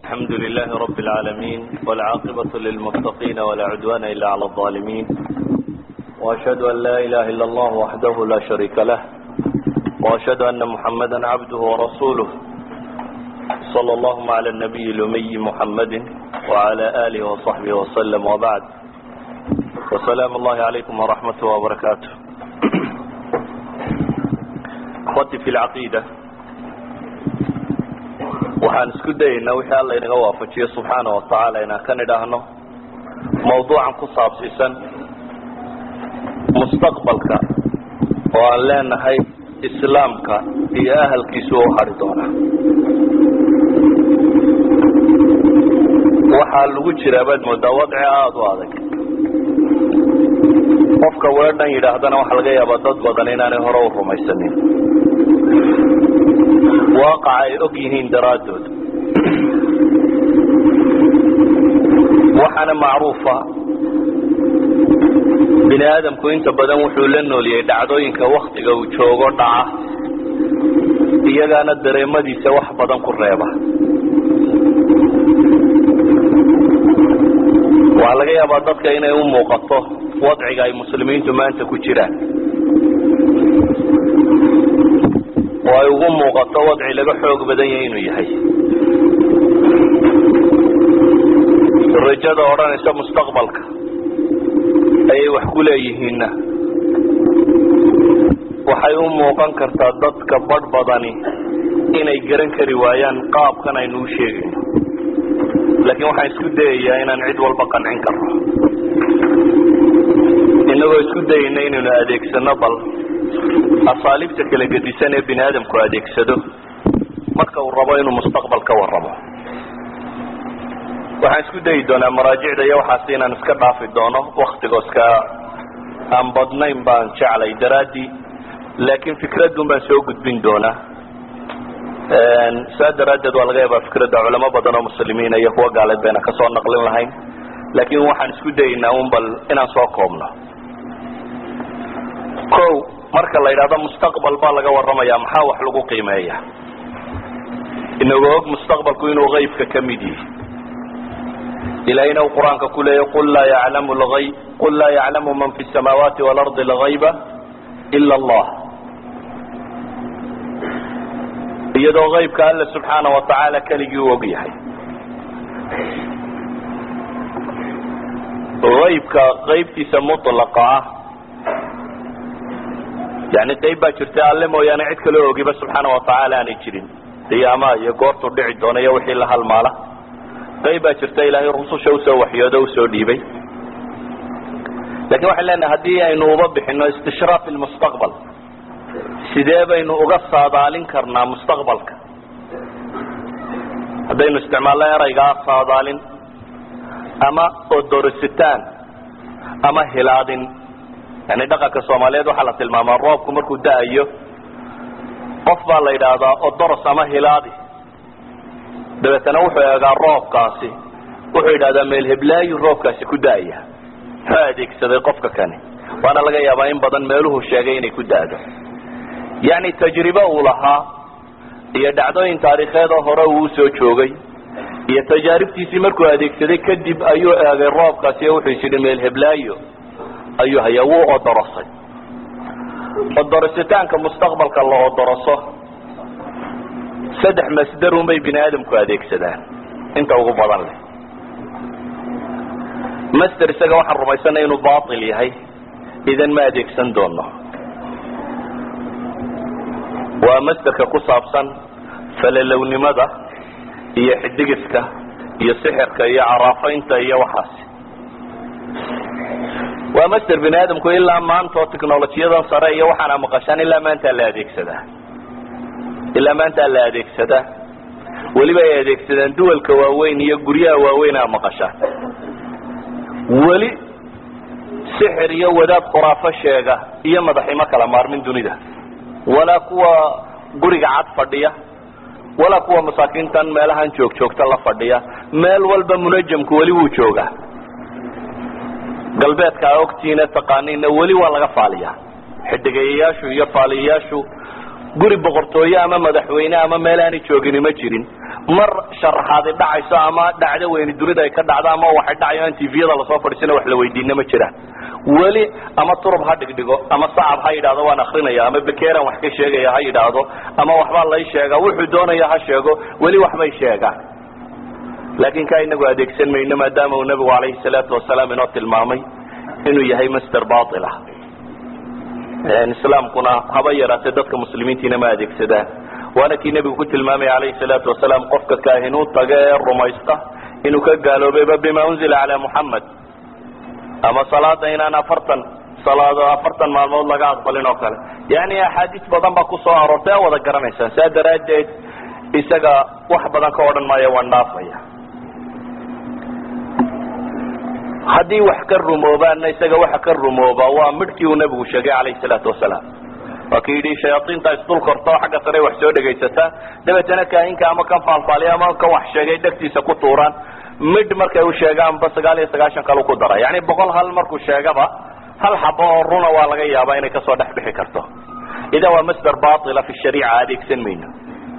الحمد لله رب العالمين والعاقبة للمتقين ولا عدوان إلا على الظالمين وأشهد أن لا إله إلا الله وحده لا شريك له وأشهد أن محمدا عبده ورسوله صلى اللهم على النبي الأمي محمد وعلى آله وصحبه وسلم وبعد وسلام الله عليكم ورحمته وبركاته أخوتي في العقيدة waxaan isku dayaynaa wixii alla inaga waafajiyo subxaana watacaala inaan ka nidhaahno mawduucan ku saabsiisan mustaqbalka oo aan leenahay islaamka iyo ahalkiisu u hari doonaa waxaa lagu jiraa baad moodaa wadci aada u adag qofka weedhan yidhaahdana waxaa laga yaabaa dad badan inaanay hore u rumaysanin waaqaca ay og yihiin daraaddood waxaana macruufa bini aadamku inta badan wuxuu la nooliyey dhacdooyinka waktiga uu joogo dhaca iyagaana dareemadiisa wax badan ku reeba waxaa laga yaabaa dadka inay u muuqato wadciga ay muslimiintu maanta ku jiraan oo ay ugu muuqato wadci laga xoog badan yahay inuu yahay rajada odhanaysa mustaqbalka ayay wax ku leeyihiinna waxay u muuqan kartaa dadka badh badani inay garan kari waayaan qaabkan aynu u sheegayno laakiin waxaan isku dayayaa inaan cid walba qancin karno inagoo isku dayayna inaynu adeegsano bal asaaliibta kala gedisan ee bini aadamku adeegsado marka uu rabo inuu mustaqbal ka warramo waxaan isku dayi doonaa maraajicda iyo waxaas inaan iska dhaafi doono waktigo iska aan badnayn baan jeclay daraaddii laakiin fikradun baan soo gudbin doonaa saa daraaddeed waa laga yaabaa fikradda culamo badan oo muslimiina iyo kuwa gaaleed bayna kasoo naqlin lahayn laakiin waxaan isku dayaynaa un bal inaan soo koobno o marka la yidhahdo mustaqbal baa laga warramaya maxaa wax lagu qiimeeya inagoo og mustaqbalku inuu haybka ka mid yihi ilahayna uu qur-aanka ku leeya qul laa yaclamu lgayb qul laa yaclamu man fi samaawaati waalardi lgayba ila allah iyadoo haybka alla subxaana wa tacaala keligii u og yahay haybka qaybtiisa mutlaqa ah yani qayb baa jirta alle mooyaane cid kaloo ogiba subxaana watacaala aanay jirin qiyaamaha iyo goortuu dhici doona iyo wixii la halmaala qayb baa jirta ilaahay rususha usoo waxyoodo usoo dhiibay lakin waxaan leenahay haddii aynu uba bixino istishraaf ilmustaqbal sidee baynu uga saadaalin karnaa mustaqbalka haddaynu isticmaalno eraygaa saadaalin ama odorisitaan ama hilaadin yani dhaqanka soomaaliyeed waxaa la tilmaamaa roobku markuu da-ayo qof baa la yidhaahdaa odoros ama hilaadi dabeetana wuxuu eegaa roobkaasi wuxuu yidhahdaa meel heblaayu roobkaasi ku da-aya muxuu adeegsaday qofka kani waana laga yaabaa in badan meeluhu sheegay inay ku da-do yacni tajribe uu lahaa iyo dhacdooyin taariikheedoo hore uu usoo joogay iyo tajaaribtiisii markuu adeegsaday kadib ayuu eegay roobkaasi wuxuu is yidhi meel heblaayo ayuu hayaa wuu odorosay odorisitaanka mustaqbalka la odoroso saddex masdarun bay bini aadamku adeegsadaan inta ugu badan leh master isaga waxaan rumaysanay inuu bail yahay idan ma adeegsan doono waa masterka ku saabsan falalownimada iyo xidigiska iyo sixirka iyo caraafaynta iyo waxaasi waa master bini aadamku ilaa maanta oo technolojiyadan sare iyo waxaana maqashaan ilaa maantaa la adeegsadaa ilaa maantaa la adeegsadaa weliba ay adeegsadaan duwalka waaweyn iyo guryaha waaweyn aa maqashaan weli sixir iyo wadaad khuraafo sheega iyo madaximo kala maarmin dunida walaa kuwa guriga cad fadhiya walaa kuwa masaakiintan meelahan joog joogta la fadhiya meel walba munajamku weli wuu joogaa galbeedka a ogtiina taqaaniina weli waa laga faaliyaa xidigayayaashu iyo faaliyayaashu guri boqortooye ama madaxweyne ama meel aanay joogini ma jirin mar sharaxaadi dhacayso ama dhacdo weyni dunida ay ka dhacdo ama waxay dhacayo aan tviyada lasoo fadhiisana wax la weydiina ma jiraan weli ama turub ha dhigdhigo ama sacab ha yidhahdo waan akrinaya ama bekeran wax ka sheegaya ha yidhaahdo ama waxbaa lay sheegaa wuxuu doonaya ha sheego weli waxbay sheegaan laakin ka inagu adeegsan mayno maadaama uu nabigu alayhi salaatu wasalaam inoo tilmaamay inuu yahay master baila islaamkuna haba yaraatee dadka muslimiintiina ma adeegsadaan waana kii nebigu ku tilmaamaya alayhi salaatu wasalaam qofka kaahinuu taga ee rumaysta inuu ka gaaloobayba bima unzila calaa muxamed ama salaada inaan afartan salaado afartan maalmood laga aqbalin oo kale yani axaadiis badan baa kusoo aroortay a wada garanaysaan saa daraaddeed isaga wax badan ka odhan maayo waan dhaafaya haddii wax ka rumoobaanna isaga waxa ka rumooba waa midhkii uu nabigu sheegay calayhi salaatu wasalaam waa ki yidhi shayaaiinta isdul korta oo xagga sare wax soo dhegaysataa dabeetana kaahinka ama kan faalfaaliya ama kan wax sheegay dhegtiisa ku tuuraan midh markay u sheegaanba sagaal iyo sagaashan kalu ku dara yani boqol hal markuu sheegaba hal xabo oo runa waa laga yaabaa inay kasoo dhex bixi karto idan waa masder baila fi shariica adeegsan mayno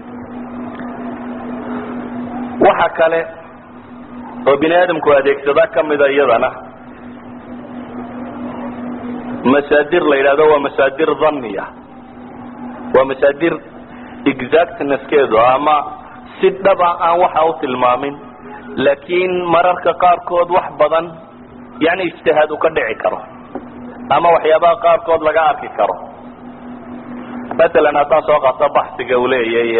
waxa kale oo bini aadamku adeegsada kamida iyadana masaadir la yidhahdo waa masaadir dhaniya waa masaadir exactnesskeedu ama si dhaba aan waxa u tilmaamin laakiin mararka qaarkood wax badan yani ijtihaad uu ka dhici karo ama waxyaabaha qaarkood laga arki karo matalan haddaan soo qaato baxsiga uu leeyay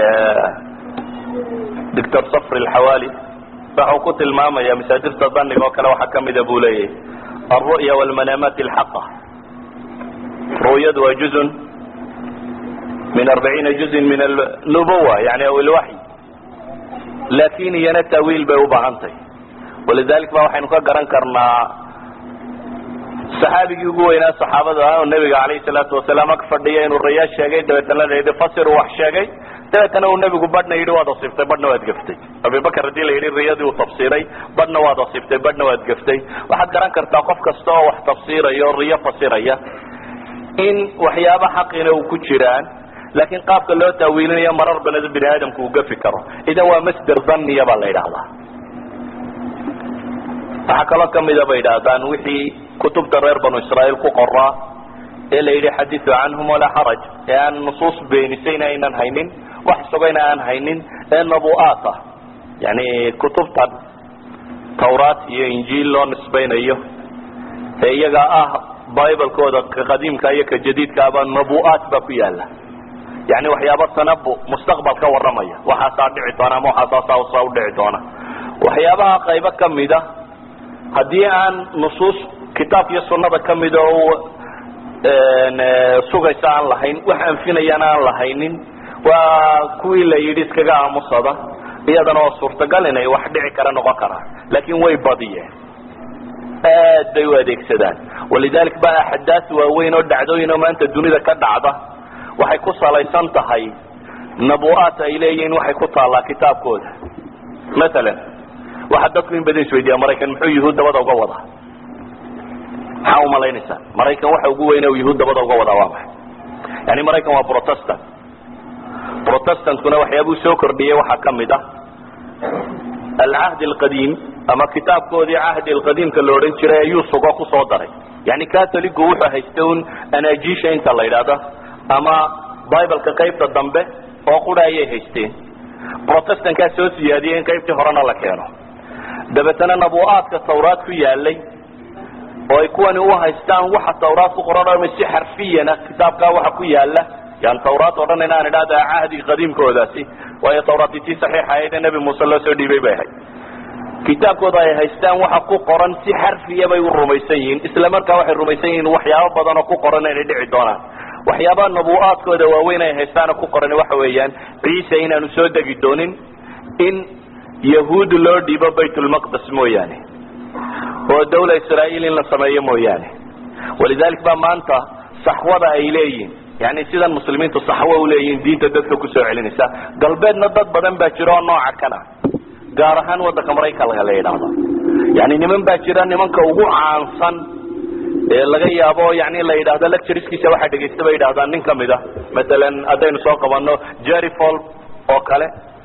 doctor safri alxawaali waxa uu ku tilmaamaya masaadirta daniga oo kale waxaa kamida buu leeyahy alru'ya walmanaamat alxaqa ru'yadu waa juzun min arbaciina juzin min alnubuwa yani aw ilwaxy laakin iyana taawiil bay u baahan tahy walidalik ba waxaynu ka garan karnaa saxaabigii ugu weynaa saxaabada ah oo nabiga alayhi salaatu wasalaam ag fadhiya inuu rayaa sheegay dabeetana la yidhi fasir wax sheegay dabeetana uu nabigu badhna yidhi waad asiibtay badhna waad gaftay abibakar haddii la yidhi riyadii uu tafsiray badhna waad asiibtay badhna waad gaftay waxaad garan kartaa qof kasta oo wax tafsiraya o riyo fasiraya in waxyaaba xaqina uu ku jiraan laakiin qaabka loo taawiilinayo marar baleda bini aadamku uu gafi karo idan waa masder dhaniya baa la yidhaahdaa waxaa kaloo kamida bay yidhaahdaan wixii kutubta reer banu israaeil ku qoraa ee la yidhi xadiu canhum walaa xaraj ee aan nusuus beenisayna aynan haynin wax sugayna aan haynin ee nabu'aat ah yani kutubtan tawraat iyo injiil loo nisbaynayo ee iyaga ah biblekooda ka qadiimka iyo ka jadiidkaaba nabu'aat baa ku yaala yani waxyaaba tanabu mustaqbal ka warramaya waxaasaa dhici doona ama waxaasaasa udhici doona waxyaabaha qaybo kamida haddii aan nusuus kitaab iyo sunada kamida oo sugaysa aan lahayn wax anfinayana aan lahaynin waa kuwii la yidhi iskaga aamusada iyadana oo suurtagal inay wax dhici kara noqon karaan laakin way badiyeen aad bay u adeegsadaan walidalik ba axdaas waaweyn oo dhacdooyin oo maanta dunida ka dhacda waxay ku salaysan tahay nabu'aat ay leeyihiin waxay ku taallaa kitaabkooda matalan waxaa dadku in badan isweydiiya maraykan muxuu yuhuud dabada uga wadaa maxaa umalaynaysaa maraykan waxa ugu weyne uu yuhuud dabada uga wadaa waa maxay yani maraykan waa protestant protestantkuna waxyaabuu soo kordhiyey waxaa kamid ah alcahdi alqadiim ama kitaabkoodii cahdi alqadiimka la odhan jiray ayuu sugo kusoo daray yani catholigu wuxuu haysta un anajisha inta la yidhaahda ama bibleka qaybta dambe oo qura ayay haysteen protestantkaa soo siyaadiyey in qaybtii horena la keeno dabeetana nabu'aadka tawraad ku yaalay oo ay kuwani u haystaan waxa tawraad ku qoran o si xarfiyana kitaabkaa waxa ku yaala yani tawraad o dhan inaan idhahda cahdi qadiimkoodaasi waayo tawraati tii saxiixa ahayd ee nebi muuse loo soo dhiibay bay ahayd kitaabkooda ay haystaan waxa ku qoran si xarfiya bay u rumaysan yihiin isla markaa waxay rumaysan yihiin waxyaabo badan oo ku qoran inay dhici doonaan waxyaabaha nabu'aadkooda waaweyn ay haystaana ku qoran waxa weeyaan ciise inaanu soo degi doonin in yahuud loo dhiibo baytulmaqdes mooyaane oo dawla israa'iil in la sameeyo mooyaane walidalik ba maanta saxwada ay leeyihin yani sidan muslimiintu saxwo uleeyihin diinta dadka kusoo celinaysa galbeedna dad badan baa jira oo nooca kana gaar ahaan wadanka maraykanka la yidhaahdo yani niman baa jira nimanka ugu caansan ee laga yaabo yani la yidhahdo lectureskiisa waxaa dhegaysta bay yidhahdaan nin kamid a masalan haddaynu soo qabano jerry fol oo kale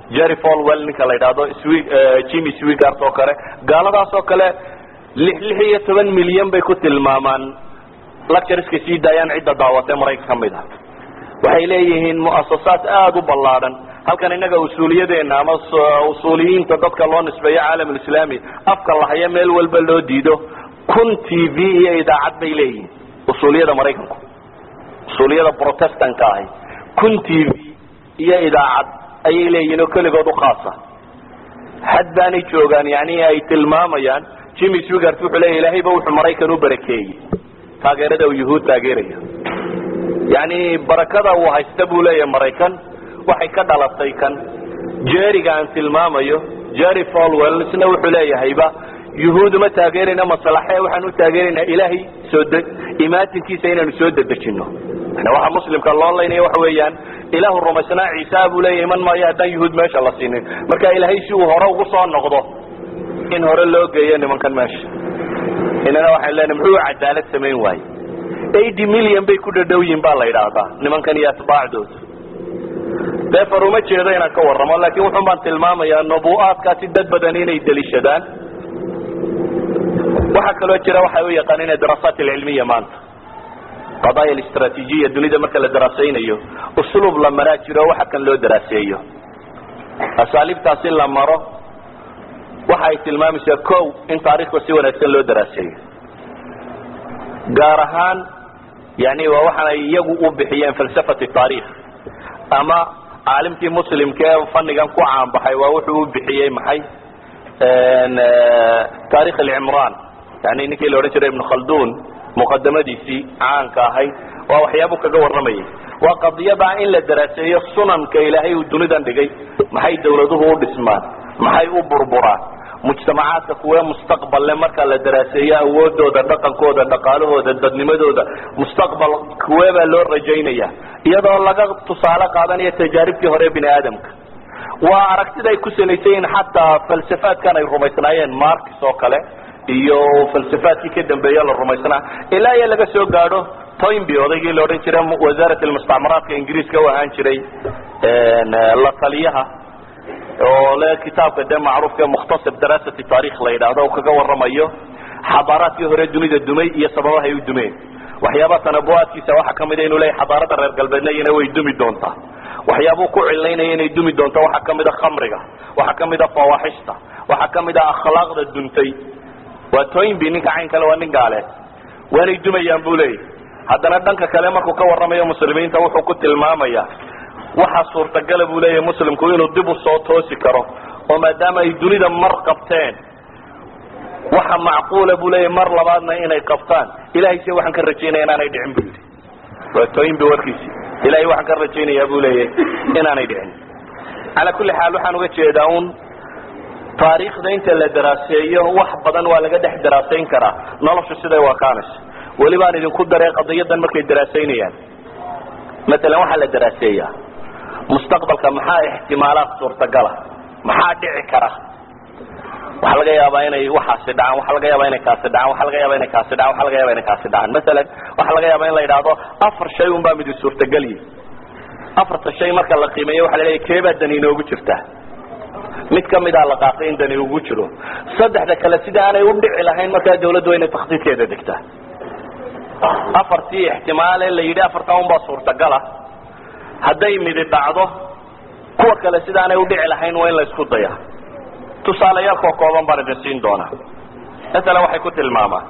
jerry folwell ninka la yidhaahdo swi jimmy swigart oo kale gaaladaas oo kale lix lix iyo toban milyan bay ku tilmaamaan lectureska sii daayaan cidda daawatee maraykan ka mid a waxay leeyihiin muasasaad aada u ballaadhan halkan innaga usuuliyadeena ama usuuliyiinta dadka loo nisbeeyo caalamulislaami afka lahaya meel walba loo diido kun t v iyo idaacad bay leeyihiin usuuliyada maraykanku usuuliyada protestanka ahi kun t v iyo idaacad ayay leeyihiin oo keligood u khaasa xad baanay joogaan yani ay tilmaamayaan jimmy swigart wuxuu leya ilaahayba wuxuu maraykan u barakeeyey taageerada uu yuhuud taageerayo yani barakada uu haysta buu leeyahay maraykan waxay ka dhalatay kan jeriga aan tilmaamayo jerry folwell isna wuxuu leeyahayba yuhuud uma taageerayna maslaxe waxaan u taageeraynaa ilaahay soo de imaatinkiisa inaanu soo dedejino yani waxa muslimka loo laynaya waxa weeyaan ilaahu rumaysnaa ciisa buu leeyahay iman maayo haddaan yuhuud meesha la siinin marka ilaahay si uu hore ugu soo noqdo in hore loo geeyo nimankan meesha inana waxaan leenahay muxuu cadaalad samayn waaye eighty million bay ku dhadhow yihin baa la yidhaahdaa nimankan iyo atbaacdooda defer uma jeedo inaan ka warramo laakiin wuxun baan tilmaamayaa nubu'aadkaasi dad badan inay deliishadaan waxaa kaloo jira waxay u yaqaanina daraasaat alcilmiya maanta qadaaya alistraatiijiya dunida marka la daraasaynayo usluub la maraa jiro waxa kan loo daraaseeyo asaaliibtaas in la maro waxa ay tilmaamaysaa kow in taarikhda si wanaagsan loo daraaseeyo gaar ahaan yani waa waxaan ay iyagu u bixiyeen falsafat taarikh ama caalimkii muslimka ee fanigan ku caanbaxay waa wuxuu u bixiyey maxay taarikh alcimraan yani ninkii la odhan jiray ibn khaldun muqadamadiisii caanka ahayd waa waxyaabu kaga warramayay waa qadiyada in la daraaseeyo sunanka ilaahay uu dunidan dhigay maxay dawladuhu u dhismaan maxay u burburaan mujtamacaadka kuwee mustaqballe marka la daraaseeyo awoodooda dhaqankooda dhaqaalahooda dadnimadooda mustaqbal kuwee baa loo rajaynaya iyadoo laga tusaale qaadanayo tajaaribtii hore bini aadamka waa aragtida ay ku salaysan yihiin xataa falsafaadkan ay rumaysnaayeen markis oo kale iyo falsafaadkii ka dambeeya la rumaysnaa ilaa iyo laga soo gaadho toynby odaygii la odhan jiray wasaarat almustacmaraadka ingiriiska u ahaan jiray la taliyaha oo le kitaabka dee macruufka mukhtasar daraasati taarikh la yidhaahdo u kaga warramayo xadaaraadkii hore dunida dumay iyo sababahay u dumeen waxyaaba tanabuaadkiisa waxaa kamida inuu leeyahy xadaarada reer galbeedna iyana way dumi doontaa waxyaabuu ku cilaynaya inay dumi doonto waxaa kamida khamriga waxaa kamida fawaaxishta waxaa kamida akhlaaqda duntay waa toynby ninka cayn kale waa nin gaale waanay dumayaan buu leeyahy haddana dhanka kale markuu ka warramayo muslimiinta wuxuu ku tilmaamaya waxaa suurtagala buu leeyahay muslimku inuu dib u soo toosi karo oo maadaama ay dunida mar qabteen waxa macquula buu leeyahy mar labaadna inay qabtaan ilahay se waxaan ka rajaynaya inaanay dhicin bu yidhi waa toynby warkiisi ilahay waxaan ka rajaynayaa buu leeyahay inaanay dhicin calaa kulli xaal waxaan uga jeedaa un taariikhda inta la daraaseeyo wax badan waa laga dhex daraasayn karaa noloshu siday wakaanayso weli baan idinku daree qadiyadan markay daraasaynayaan matalan waxaa la daraaseeyaa mustaqbalka maxaa ixtimaalaad suurtagala maxaa dhici kara waxaa laga yaabaa inay waxaasi dhacaan waxaa laga yaabaa inay kaasi dhacaan waxaa laga yaaba inay kaasi dhacaan waxaa laga yaaba inay kaasi dhacaan masalan waxaa laga yaabaa in la yidhaahdo afar shay un baa midi suurtagelyi afarta shay marka la qiimeeyo waxa la leeyahy keebaa dani inoogu jirtaa mid kamida la qaatay in dani ugu jiro saddexda kale sida aanay u dhici lahayn markaa dawladdu waa inay takhdiidkeeda degtaa afartii ixtimaale la yidhi afartaa un baa suurtagala hadday midi dhacdo kuwa kale sidaanay udhici lahayn waa in la isku daya tusaaleyaalkoo kooban baan idin siin doonaa masalan waxay ku tilmaamaan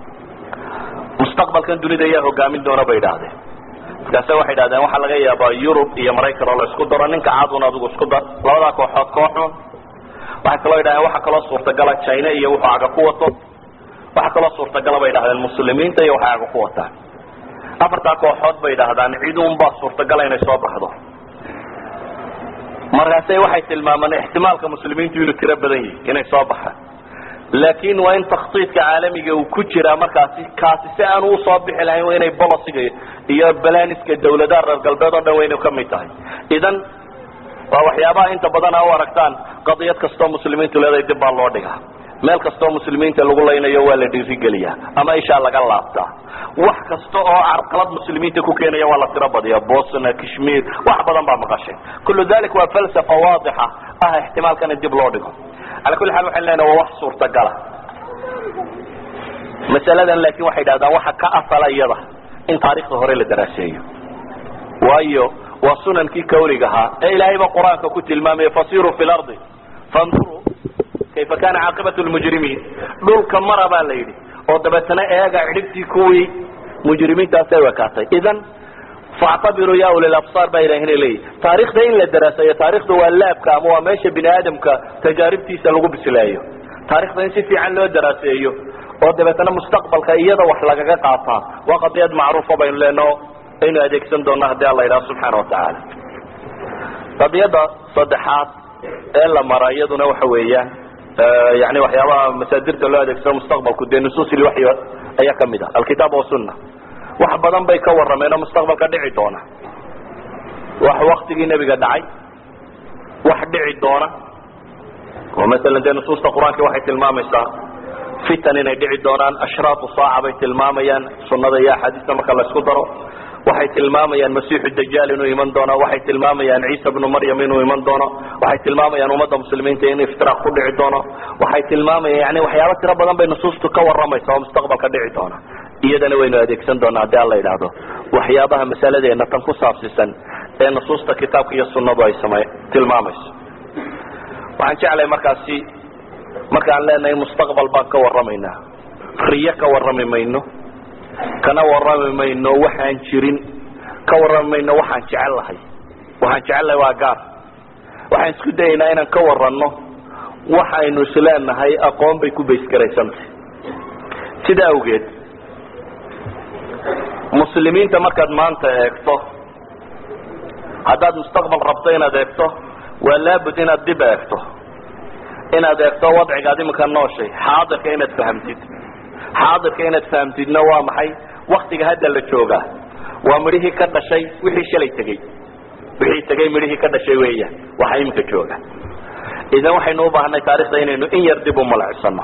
mustaqbalkan dunida ayaa hogaamin doona bay idhaahdeen markaase waxay idhahdeen waxaa laga yaabaa yurub iyo maraykan oo la isku daro ninka cadun adigu isku dar labadaa kooxood kooxun waxay kaloo yidhahdeen waxaa kaloo suurtagala china iyo wuxuu caga ku wato waxaa kaloo suurtagala bay idhahdeen muslimiinta iyo waxay caga ku wataan afartaa kooxood bay idhaahdaan cid unbaa suurtagala inay soo baxdo markaase waxay tilmaamaan ixtimaalka muslimiintu inuu tiro badan yahi inay soo baxaan laakin waa in takhdiidka caalamiga uu ku jiraa markaasi kaasi si aanu usoo bixi lahayn waa inay bolosiga iyo balaniska dawladaha reer galbeed oo dhan waa inay kamid tahay idan waa waxyaabaha inta badan a u aragtaan qadiyad kastoo muslimiintu leedahay dib baa loo dhigaa meel kastoo muslimiinta lagu laynayo waa la dhiirigeliyaa ama ishaa laga laabtaa wax kasta oo carqalad muslimiinta ku keenaya waa la tiro badiya bosna kashmir wax badan baa maqashay kullu dalik waa falsafa waadixa ah ixtimaalkan in dib loo dhigo ala kulli xaal waxaan leenaha waa wax suurtagala masaladan laakin waxay dhahdaan waxa ka asala iyada in taarikhda hore la daraaseeyo waayo waa sunankii kawliga ahaa ee ilaahayba qur-aanka ku tilmaamaya fasiruu fi lardi fanduruu kayfa kana caaqibatu lmujrimiin dhulka mara baa la yidhi oo dabeetana eega cidhibtii kuwii mujrimiintaasay wekaatay idan factabiruu ya uli labsaar baa ilaahina leeyahy taarikhda in la daraaseeyo taarikhda waa laabka ama waa meesha bini aadamka tajaaribtiisa lagu bisleeyo taarikhda in si fiican loo daraaseeyo oo dabeetana mustaqbalka iyada wax lagaga qaataa waa qadiyad macruufa baynu leeno aynu adeegsan doona haddii alla yidhaha subxaana watacaala qadiyadda saddexaad ee la mara iyaduna waxa weeyaan yani waxyaabaha masaadirta loo adeegsado mustaqbalku dee nusuus ilwaxyi ayaa kamid ah alkitaab wasunna wax badan bay ka warrameen oo mustaqbalka dhici doona wax waktigii nebiga dhacay wax dhici doona oo masalan dee nusuusta qur-aanka waxay tilmaamaysaa fitan inay dhici doonaan ashraatu saaca bay tilmaamayaan sunnada iyo axaadiista marka la isku daro waxay tilmaamayaan masiixu dajaal inuu iman doono waxay tilmaamayaan ciisa bnu maryam inuu iman doono waxay tilmaamayaan ummadda muslimiinta in iftiraaq ku dhici doono waxay tilmaamayaan yani waxyaaba tiro badan bay nusuustu ka warramaysa oo mustaqbalka dhici doona iyadana waynu adeegsan doonaa haddii alla yidhaahdo waxyaabaha masaladeena tan ku saabsisan ee nusuusta kitaabka iyo sunnadu ay same tilmaamayso waxaan jeclahay markaasi markaan leenahay mustaqbal baan ka warramaynaa riyo ka warrami mayno kana warrami mayno waxaan jirin ka warrami mayno waxaan jecel lahay waxaan jecel lahay waa gaar waxaan isku dayaynaa inaan ka warranno waxaynu isleenahay aqoon bay ku baysgaraysantay sida awgeed muslimiinta markaad maanta eegto haddaad mustaqbal rabto inaad eegto waa laabud inaad dib eegto inaad eegto wadcigaad iminka nooshay xaadirka inaad fahamtid xaadirka inaad fahamtidna waa maxay waktiga hadda la joogaa waa midhihii ka dhashay wixii shalay tegey wixii tegey midhihii ka dhashay weeyaan waxa iminka jooga idan waxaynu u baahnay taarikhda inaynu in yar dib u malacsano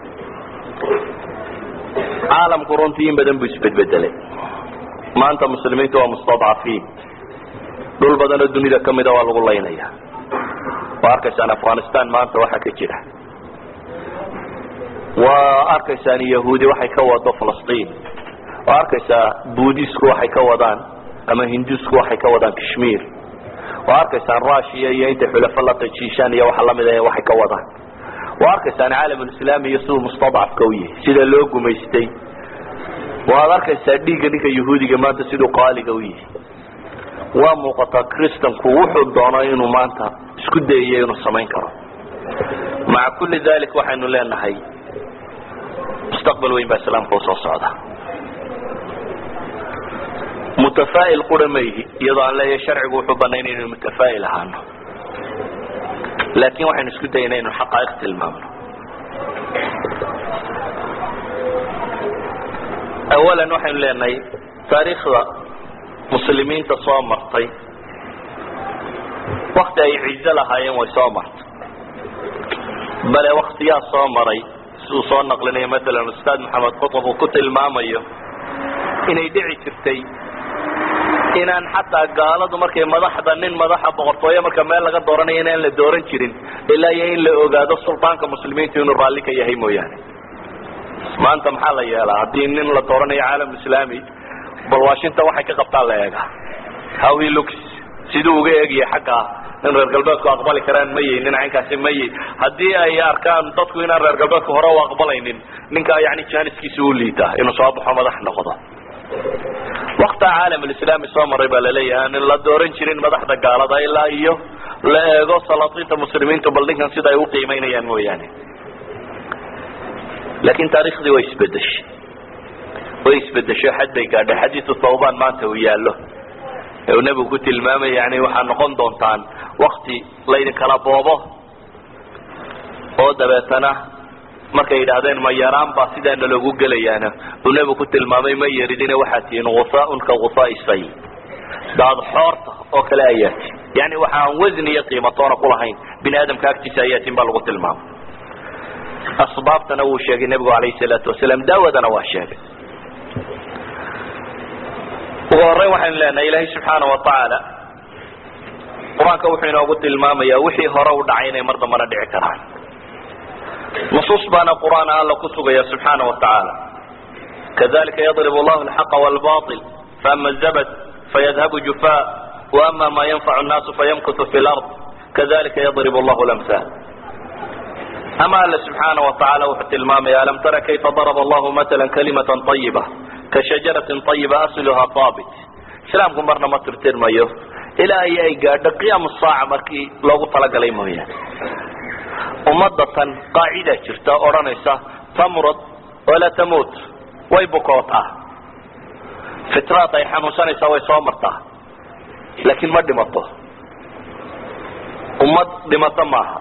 caalamku runtii in badan buu isbedbedelay maanta muslimiintu waa mustadcafiin dhul badan oo dunida kamida waa lagu laynaya waa arkaysaan afghanistan maanta waxa ka jira waa arkaysaan yahuudi waxay ka wado falastiin waa arkaysaa buudisku waxay ka wadaan ama hindusku waxay ka wadaan kashmir waa arkaysaan russia iyo intay xulafo la tajiishaan iyo waxa lamid ah waxay ka wadaan waa arkaysaan caalamulislaami iyo siduu mustadcafka u yahay sida loo gumaystay waad arkaysaa dhiigga ninka yahuudiga maanta siduu qaaliga u yahay waa muuqataa kristanku wuxuu doono inuu maanta isku dayayo inuu samayn karo maca kulli dalik waxaynu leenahay mustaqbal weyn baa islaamka usoo socda mutafaa'il qura mayhi iyadoo aan leeyahay sharcigu wuxuu banayn inaynu mutafaa'il ahaano laakin waxaynu isku dayana inu xaqaa'iq tilmaamno awalan waxaynu leenahay taariikhda muslimiinta soo martay wakti ay cizo lahaayeen way soo martay bale waktiyaa soo maray siduu soo naqlinayo maalan ustaad maxamed qutb uu ku tilmaamayo inay dhici jirtay inaan xataa gaaladu markay madaxda nin madaxa boqortooyo marka meel laga dooranayo inaan la dooran jirin ilaa iyo in la ogaado sultaanka muslimiintu inuu raalli ka yahay mooyaane maanta maxaa la yeelaa haddii nin la dooranayo caalam islaami bal washington waxay ka qabtaan la eega how he looks siduu uga eegaya xagga in reer galbeedku aqbali karaan mayey nin caynkaasi mayey haddii ay arkaan dadku inaan reer galbeedku hore u aqbalaynin ninka yani janiskiisa u liitaa inuu soo baxo madax noqdo wakta caalamulislaami soo maray baa laleeyahay aan la dooran jirin madaxda gaalada ilaa iyo la eego salaatiinta muslimiintu bal ninkan sida ay uqiimeynayaan mooyaane laakin taarikhdii way isbedeshay way isbedesho xad bay gaadhay xadiisu thawban maanta uu yaallo ee uu nebigu ku tilmaamaya yani waxaa noqon doontaan wakti laydin kala boobo oo dabeetana markay yidhaahdeen ma yaraan baa sidaana loogu gelayaana uu nebigu ku tilmaamay ma yaridina waxaad tihiin gusaaun ka gusaai say daad xoorta oo kale ayaa tihin yani waxa aan wasni iyo qiimatoona kulahayn bini aadamka agtiisa ayaa tihin baa lagu tilmaamay asbaabtana wuu sheegay nebigu alayhi salaatu wasalaam daawadana waa sheegay ugu horreyn waxaynu leenahay ilaahay subxaana wa tacaala qur-aanka wuxuu inoogu tilmaamayaa wixii hore u dhacay inay mar dambana dhici karaan nusuus baana qur-aan alla ku sugaya subxaana wa tacaala kadalika yadrib allahu alxaqa walbail faama zabad fayadhabu jufa waama ma yanfacu nnaasu fayamkutu fi lard kadalika yadrib allahu lamhal ama alla subxaana wa tacaala wuxuu tilmaamaya alam tara kayfa daraba allahu matala kalimatan ayiba ka shajaratin ayiba asluha haabit islaamku marna ma tirtirmayo ilaa iyo ay gaadho qiyaamu saaca markii loogu talagalay mooyaane ummadda tan qaacidaa jirta odhanaysa tamrad walaa tamuut way bukootaa fitraad ay xanuunsanaysaa way soo martaa laakiin ma dhimato ummad dhimato maaha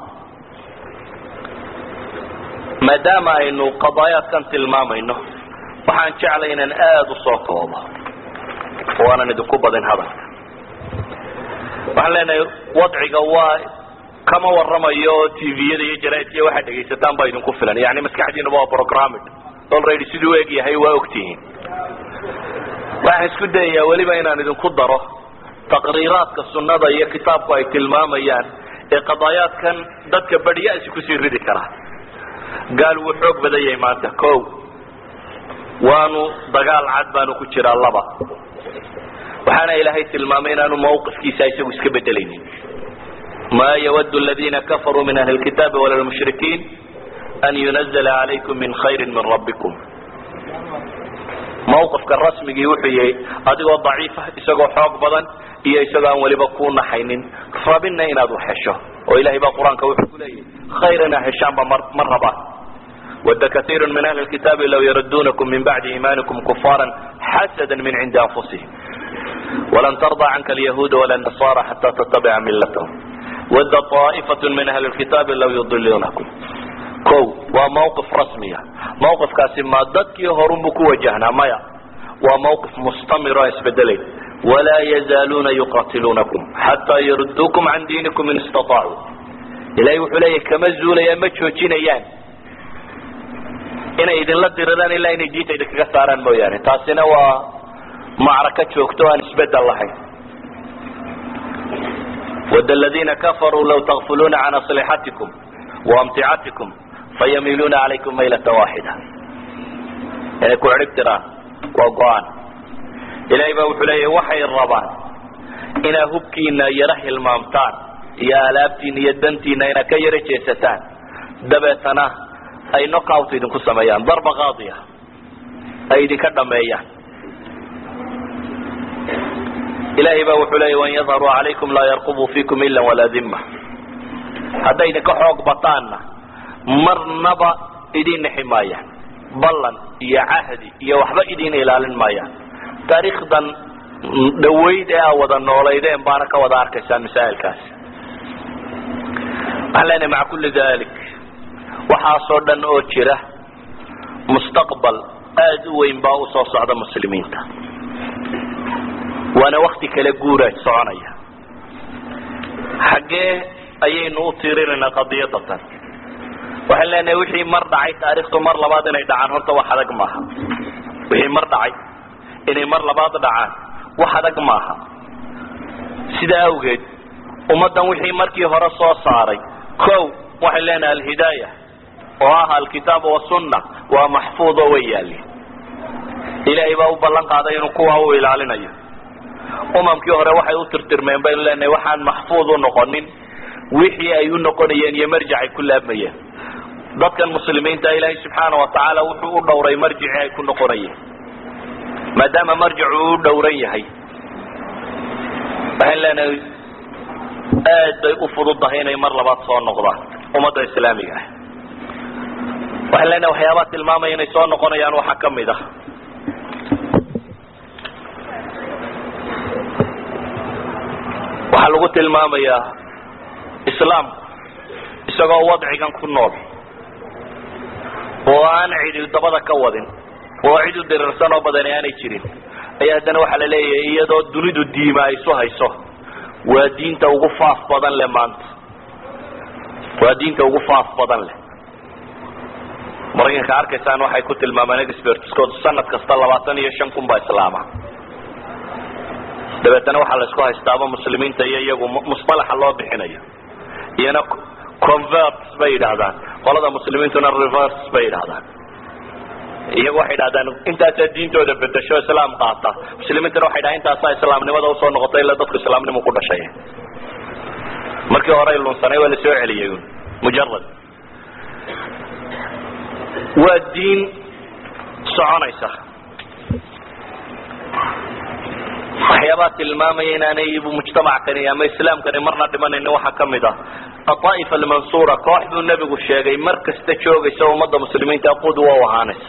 maadaama aynu qadaayaadkan tilmaamayno waxaan jeclay inaan aada u soo koobo oo aanan idinku badin hadalka waxaan leenahay wadciga waa kama waramayo oo tviyada iyo jaraaidka iyo waxaad dhegaysataan baa idinku filan yani maskaxdiinaba waa programmed already siduu eg yahay waa ogtihiin waxaan isku dayayaa weliba inaan idinku daro taqriiraadka sunnada iyo kitaabku ay tilmaamayaan ee qadaayaadkan dadka badhyaasi kusii ridi karaa gaal wuu xoog badan yahay maanta ko waanu dagaal cad baanu ku jiraa laba waxaana ilaahay tilmaamay inaanu mawqifkiisa isagu iska bedelaynin ma ywd اladina kafaruu min ahli اkitaabi wala lmushrikiin an yunazla عalaykum min khayri min rabbikum mawqifka rasmigii wuxuu yahay adigoo daciifa isagoo xoog badan iyo isagoo aan weliba ku naxaynin rabinna inaad wax hesho oo ilahay baa qur-aanka wuxuu ku leeyahay khayr inaad heshaanba ma rabaan wada kaiiru min ahli اkitaabi law yaradunakum min bacdi iimanikum kufaara xasada min cindi anfusihim walan tarضى canka alyahuuda wala nasara xata tatabica milathm wada طaa'ifat min ahli اkitaabi law yudiluunakum ko waa mawqif rasmiya mawqifkaasi ma dadkii horunbu ku wajahnaa maya waa mawqif mustamir o isbedelayn walaa yazaaluuna yuqatiluunakum xataa yarudduukum can diinikum in istaطaacuu ilahay wuxuu leeyahy kama zuulayaan ma joojinayaan inay idinla diriraan ilaa inay diinta idinkaga saaraan mooyaane taasina waa macraka joogto aan isbedel lahayn wad ladina kafaruu law takfuluuna can aslixatikum waamticatikum fayamiiluuna calaykum maylata waaxida inay ku cidhib tiraan waa go-aan ilahay baa wuxuu leeyahy waxay rabaan inaad hubkiina yaro hilmaamtaan iyo alaabtiina iyo dantiina inaad ka yaro jeesataan dabeetana ay knockout idinku sameeyaan darba qaadiya ay idinka dhameeyaan ilahay baa wuxuu leeya wan yadharuu calaykum laa yarqubuu fiikum ila walaa dima hadday idinka xoog bataanna marnaba idin nexi maayaan ballan iyo cahdi iyo waxba idin ilaalin maayaan taariikhdan dhawayd ee aa wada noolaydeen baana ka wada arkaysaan masaa'ilkaasi waxaan leenahay maca kulli dalik waxaasoo dhan oo jira mustaqbal aada u weyn baa usoo socda muslimiinta waana wakti kale guura soconaya xaggee ayaynu u tiirinaynaa qadiyadatan waxaan leenahay wixii mar dhacay taarikhtu mar labaad inay dhacaan horta wax adag maaha wixii mar dhacay inay mar labaad dhacaan wax adag maaha sidaa awgeed ummaddan wixii markii hore soo saaray ko waxay leenahay alhidaaya oo ah alkitaab wasunna waa maxfuud oo way yaalin ilaahay baa u ballan qaaday inuu kuwa u ilaalinayo umamkii hore waxay u tirtirmeen baynu leenahay waxaan maxfuud u noqonin wixii ay u noqonayeen iyo marjic ay ku laabmayeen dadkan muslimiinta ilaahay subxaana wa tacaala wuxuu u dhowray marjicii ay ku noqonayeen maadaama marjicu u dhowran yahay waxaan leenahay aad bay u fududahay inay mar labaad soo noqdaan ummadda islaamiga ah waxaan leenahay waxyaabaa tilmaamaya inay soo noqonayaan waxaa kamid ah waxaa lagu tilmaamayaa islaamku isagoo wadcigan ku nool oo aan cidi dabada ka wadin oo cid u dirirsan oo badani aanay jirin ayaa haddana waxaa la leeyahay iyadoo dunidu diima ay isu hayso waa diinta ugu faaf badan leh maanta waa diinta ugu faaf badan leh maraykanka arkaysaan waxay ku tilmaamaan expertskoodu sanad kasta labaatan iyo shan kun baa islaama dabeetana waxaa la isku haystaaba muslimiinta iyo iyagu musalaxa loo bixinayo iyana converts bay yidhaahdaan qolada muslimiintuna reverse bay yidhahdaan iyagu waxay idhahdaan intaasaa diintooda bedesho islaam qaata muslimiintuna waxay dhahan intaasaa islaamnimada usoo noqotay ila dadku islaamnimu ku dhashay markii hore lunsanay waa lasoo celiyay mujarad waa diin soconaysa waxyaabaa tilmaamaya inaanay mujtamackani ama islaamkani marna dhimanayni waxaa kamid ah aaa'ifa almansura koox buu nebigu sheegay mar kasta joogaysa ummadda muslimiinta qudwa u ahaanaysa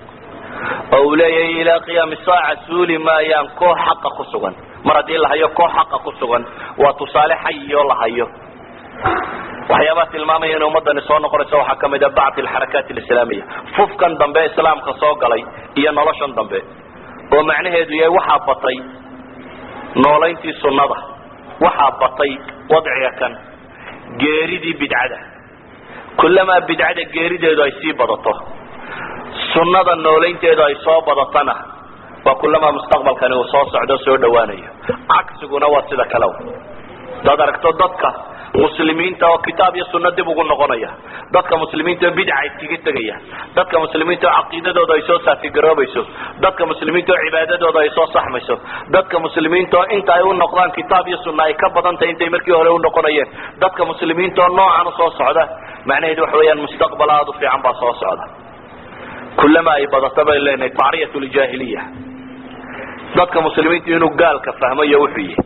oo uu leeyahay ilaa qiyaami saaca suuli maayaan koox xaqa ku sugan mar haddii la hayo koox xaqa ku sugan waa tusaale xayioo la hayo waxyaabaa tilmaamaya inay ummadani soo noqonayso waxaa kamid a bacd alxarakaat alislaamiya fufkan dambe islaamka soo galay iyo noloshan dambe oo macnaheedu yahay waxaa batay noolayntii sunnada waxaa batay wadciga kan geeridii bidcada kullamaa bidcada geerideedu ay sii badato sunnada noolaynteedu ay soo badatana waa kullamaa mustaqbalkani uu soo socdo soo dhawaanayo cagsiguna waa sida kale hadaad aragto dadka muslimiinta oo kitaab iyo sunno dib ugu noqonaya dadka muslimiinta oo bidca iskaga tegaya dadka muslimiinta oo caqiidadooda ay soo saafigaroobayso dadka muslimiinta oo cibaadadooda ay soo saxmayso dadka muslimiinta oo inta ay u noqdaan kitaab iyo sunna ay ka badan tahay intay markii hore u noqonayeen dadka muslimiinta oo noocan usoo socda macnaheedu waxa weeyaan mustaqbal aada u fiican baa soo socda kullama ay badato bay leenahay tacriyat ljaahiliya dadka muslimiinta inuu gaalka fahmayo wuxuu yihi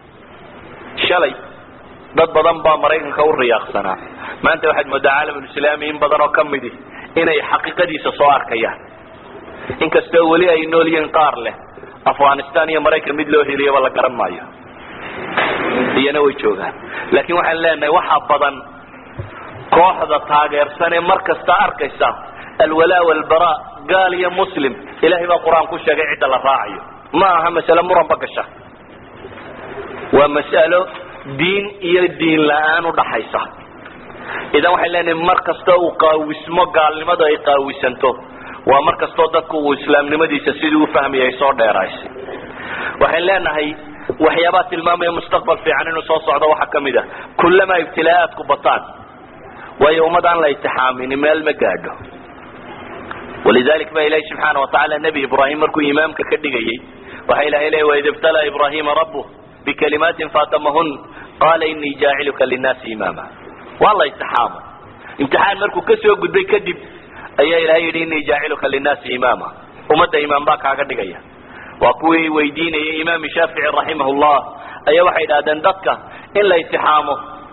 shalay dad badan baa maraykanka u riyaaqsanaa maanta waxaad moodaa caalamulislaami in badan oo kamidi inay xaqiiqadiisa soo arkayaan inkastoo weli ay nool yihiin qaar leh afghanistan iyo maraykan mid loo heliyaba la garan maayo iyana way joogaan laakiin waxaan leenahay waxaa badan kooxda taageersan ee mar kasta arkaysa alwalaa walbara gaal iyo muslim ilahay baa qur-aan ku sheegay cidda la raacayo ma aha masale muranba gasha waa mas'alo diin iyo diin la-aan udhaxaysa idan waxay leenahay mar kastoo uu qaawismo gaalnimadu ay qaawisanto waa mar kastoo dadku uu islaamnimadiisa sidii u fahmaya ay soo dheeraysay waxayn leenahay waxyaabaa tilmaamaya mustaqbal fiican inuu soo socdo waxaa kamid ah kullamaa ibtilaaadku bataan waayo ummad aan la itixaamini meel ma gaadho walidalik ba ilahi subxaana watacaala nebi ibraahim markuu imaamka ka dhigayay waxa ilahay leey waid ibtalaa ibrahima rabuh bikalimaatin faatamahun qaala inii jaaciluka linnaasi imaama waa la itixaamo imtixaan markuu kasoo gudbay kadib ayaa ilahay yidhi inii jaaciluka linnaasi imaama ummadda imaam baa kaaga dhigaya waa kuwii weydiinayay imaam shaafici raximah llah ayaa waxay yidhahdeen dadka in la itixaamo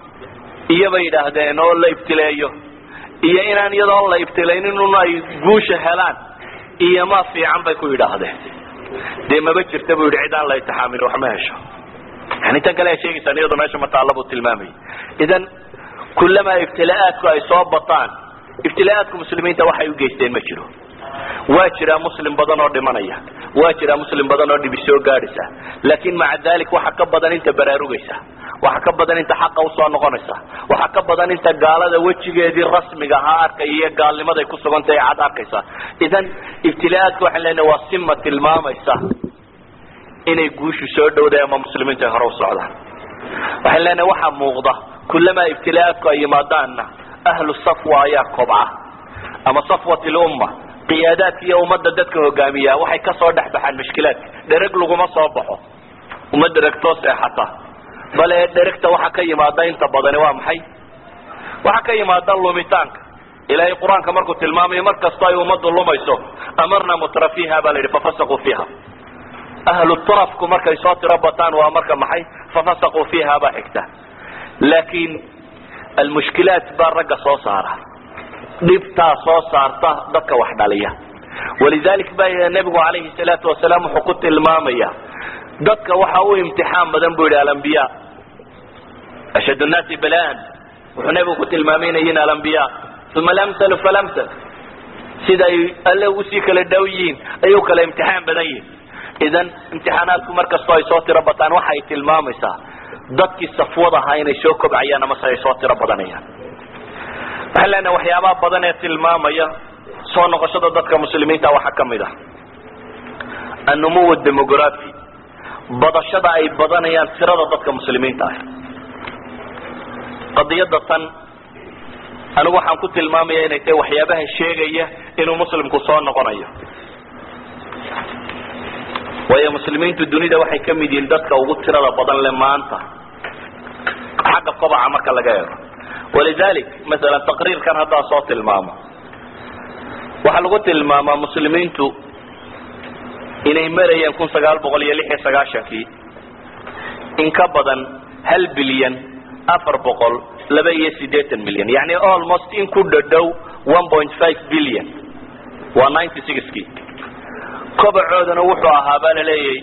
iyo bay yidhaahdeen oo la ibtileeyo iyo inaan iyadoo la ibtilaynin un ay guusha helaan iyo ma fiican bay ku yidhaahdeen dee maba jirta bu yidhi cid aan la itixaamin wax ma hesho yani tan kale a sheegaysaan iyadu meesha mataalla buu tilmaamayay idan kullamaa ibtilaaadku ay soo bataan ibtilaaadku muslimiinta waxay u geysteen ma jiro waa jiraa muslim badan oo dhimanaya waa jiraa muslim badan oo dhibi soo gaadhaysa laakin maca dalik waxa ka badan inta baraarugaysa waxa ka badan inta xaqa usoo noqonaysa waxa ka badan inta gaalada wejigeedii rasmiga ahaa arkaya iyo gaalnimaday ku sugantahay cad arkaysa idan ibtilaaadka waxaan leenahay waa sima tilmaamaysa inay guushu soo dhowday ama muslimiinta ay hore u socdaan waxaan leenahay waxaa muuqda kullamaa ibtilaaadku ay yimaadaanna ahlu safwa ayaa kobca ama safwat lumma qiyaadaadka iyo ummadda dadka hogaamiya waxay kasoo dhex baxaan mushkilaadka dhereg laguma soo baxo uma dheregtoo seexata bale dheregta waxa ka yimaada inta badani waa maxay waxa ka yimaada lumitaanka ilahay qur-aanka markuu tilmaamayo mar kastoo ay ummaddu lumayso amarna mutra fiha baa la yidhi fafasaquu fiiha ahlu turafku markay soo tiro bataan waa marka maxay fafasaquu fiiha baa xigta laakin almushkilaat baa ragga soo saara dhibtaa soo saarta dadka wax dhaliya walidalik ba nebigu calayhi salaatu wasalaam wuxuu ku tilmaamaya dadka waxa u imtixaan badan bu yidhi alambiya ashad nnaasi balaan wuxuu nebigu ku tilmaamay inay yihin alambiya uma lamsalu falamsal sida ay alle usii kala dhow yihiin ayay u kala imtixaan badan yihin idan imtixaanaadku mar kastoo ay soo tiro bataan waxay tilmaamaysaa dadkii safwad ahaa inay soo kobcayaan amase ay soo tiro badanayaan waxaan leenahay waxyaabaha badan ee tilmaamaya soo noqoshada dadka muslimiinta waxaa ka mid ah annumuw demografi badashada ay badanayaan tirada dadka muslimiinta ah qadiyada tan anigu waxaan ku tilmaamaya inay tahay waxyaabaha sheegaya inuu muslimku soo noqonayo waayo muslimiintu dunida waxay ka mid yihiin dadka ugu tirada badan le maanta xagga kobaca marka laga eego walidalik masalan taqriirkan haddaa soo tilmaamo waxaa lagu tilmaamaa muslimiintu inay marayeen kun sagaal boqol iyo lix iyo sagaashankii in ka badan hal bilyan afar boqol laba iyo siddeetan milyan yani almost in ku dhadhow one point five billion waa ninety sixkii kobacoodana wuxuu ahaa baa laleeyay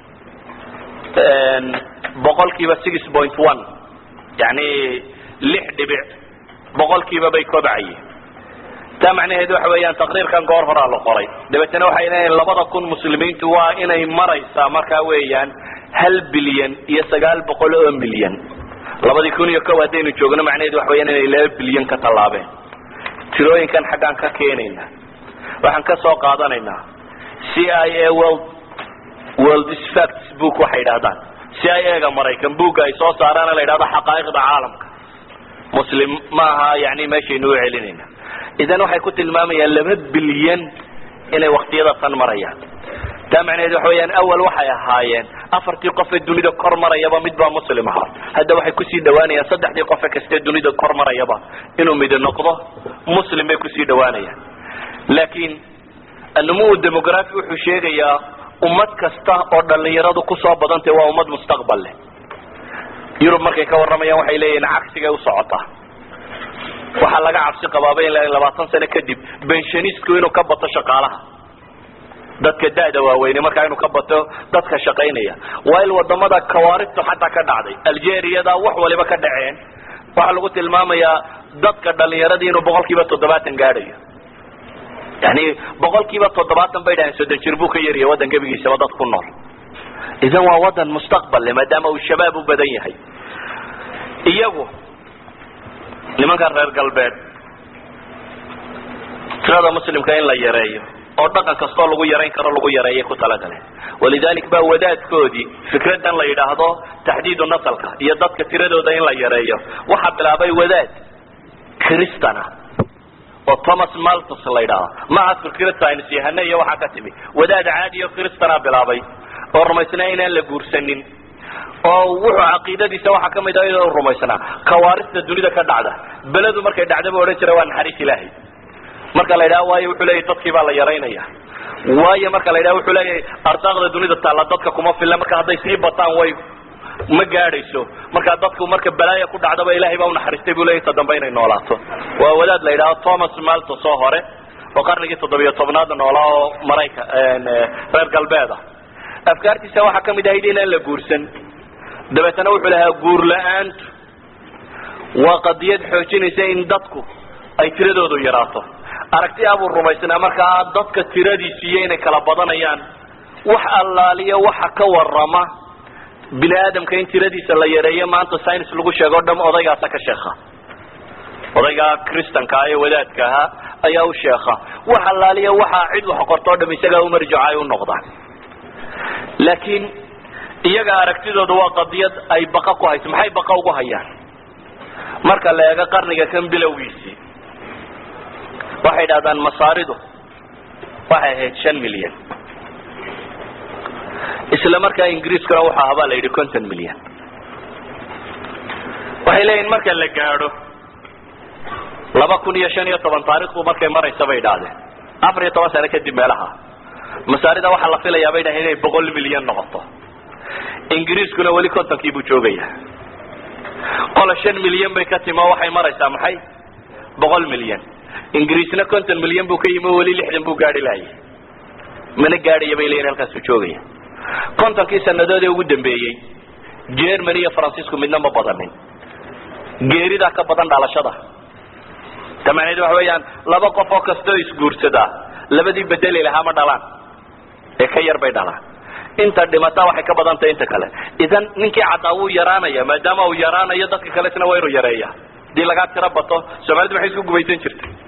boqolkiiba six point one yani lix dhibic boqolkiiba bay kobacayeen taa macnaheedu waxa weeyaan taqriirkan goor horaa la qoray dabeetana waxay leeyihin labada kun muslimiintu waa inay maraysaa markaa weeyaan hal bilyan iyo sagaal boqol oo milyan labadii kun iyo kow haddaynu joogno macnaheedu waxa weyaan inay laba bilyan ka tallaabeen tirooyinkan xaggaan ka keenayna waxaan ka soo qaadanaynaa c i a world world facts book waxay idhahdaan c i a ga maraykan buugga ay soo saaraana la yidhahdo xaqaa'iqda caalamka muslim ma aha yani meeshaynu u celinayna idan waxay ku tilmaamayaan laba bilyan inay waktiyada tan marayaan taa macnaheed waxa weyaan awal waxay ahaayeen afartii qofe dunida kor marayaba mid baa muslim ahaa hadda waxay kusii dhawaanayaan saddexdii qofe kastee dunida kor marayaba inuu midi noqdo muslim bay kusii dhawaanayaan laakiin annumuw demografi wuxuu sheegayaa ummad kasta oo dhalinyaradu kusoo badantay waa ummad mustaqbal leh yurub markay ka warramayaan waxay leeyihiin cagsigay u socotaa waxaa laga cabsi qabaaba in labaatan sano kadib benshaniistku inuu ka bato shaqaalaha dadka da'da waaweyne markaa inuu ka bato dadka shaqaynaya waa il wadamada kawaarigtu xataa ka dhacday algeriyada wax waliba ka dhaceen waxaa lagu tilmaamayaa dadka dhalinyaradii inuu boqol kiiba toddobaatan gaadhayo yani boqol kiiba toddobaatan bay dhahaen soddon jir buu ka yaryahay waddan gebigiisaba dad ku nool idan waa wadan mustaqbal le maadaama uu shabaab u badan yahay iyagu nimanka reer galbeed tirada muslimka in la yareeyo oo dhaqan kastoo lagu yarayn karo lagu yareeyay ku talagaleen walidalik baa wadaadkoodii fikradan la yidhaahdo taxdiidu nasalka iyo dadka tiradooda in la yareeyo waxaa bilaabay wadaad cristana oo thomas maltus la yidhaahdo maaha fikrad science yahane iyo waxaa ka timi wadaad caadi o cristana bilaabay oo rumaysnaa inaan la guursanin oo wuxuu caqiidadiisa waxaa kamid ah inuu rumaysnaa kawaarista dunida ka dhacda beledu markay dhacdaba odhan jira waa naxariis ilaahay marka la yidhaha waayo wuxuu leeyahy dadkii baa la yaraynaya waayo marka la yidhaha wuxuu leeyahay ardaaqda dunida taalla dadka kuma filla marka hadday sii bataan way ma gaadhayso markaa dadku marka balaaya ku dhacdaba ilahay baa unaxariistay buu leeyahy ta dambe inay noolaato waa wadaad la yidhaho thomas maltos oo hore oo qarnigii toddobiyo tobnaad noolaa oo marayka reer galbeeda afkaartiisa waxaa kamid ahayd inaan la guursan dabeetana wuxuu lahaa guur la-aantu waa qadiyad xoojinaysa in dadku ay tiradoodu yaraato aragti abuu rumaysnaa markaa dadka tiradiisiiyo inay kala badanayaan wax allaaliya waxa ka warama bini aadamka in tiradiisa la yareeyo maanta science lagu sheego dham odaygaasa ka sheekha odaygaa kristanka ee wadaadka ahaa ayaa u sheekha wax allaaliya waxaa cid wax qorto o dham isagaa umarjaco ay u noqdaan laakiin iyaga aragtidooda waa qadiyad ay baqa ku hayso maxay baqa ugu hayaan marka la eego qarniga kan bilowgiisii waxay idhahdaan masaaridu waxay ahayd shan milyan isla markaa ingiriiskuna wuxuu ahaa baa la yidhi conton milyan waxay leeyihin marka la gaadho laba kun iyo shan iyo toban taarikhdu markay maraysa bay idhaahdeen afar iyo toban sano kadib meelaha masaarida waxaa la filayaa bay dhahay inay boqol milyan noqoto ingiriiskuna weli contonkii buu joogaya qola shan milyan bay ka timi oo waxay maraysaa maxay boqol milyan ingiriisna conton milyan buu ka yimi oo weli lixdan buu gaadhi lahayay mana gaadhaya bay leeyihin halkaasuu joogaya contonkii sanadoodee ugu dambeeyey germany iyo francisco midna ma badanin geeridaa ka badan dhalashada ta macnaheed waxa weeyaan laba qof oo kastoo isguursadaa labadii bedeli lahaa ma dhalaan ee ka yar bay dhalaan inta dhimata waxay ka badan tahay inta kale idan ninkii caddaa wuu yaraanaya maadaama uu yaraanayo dadka kale isna waa inuu yareeya hadii lagaa tiro bato soomaalidu maxay isku gubaysan jirtay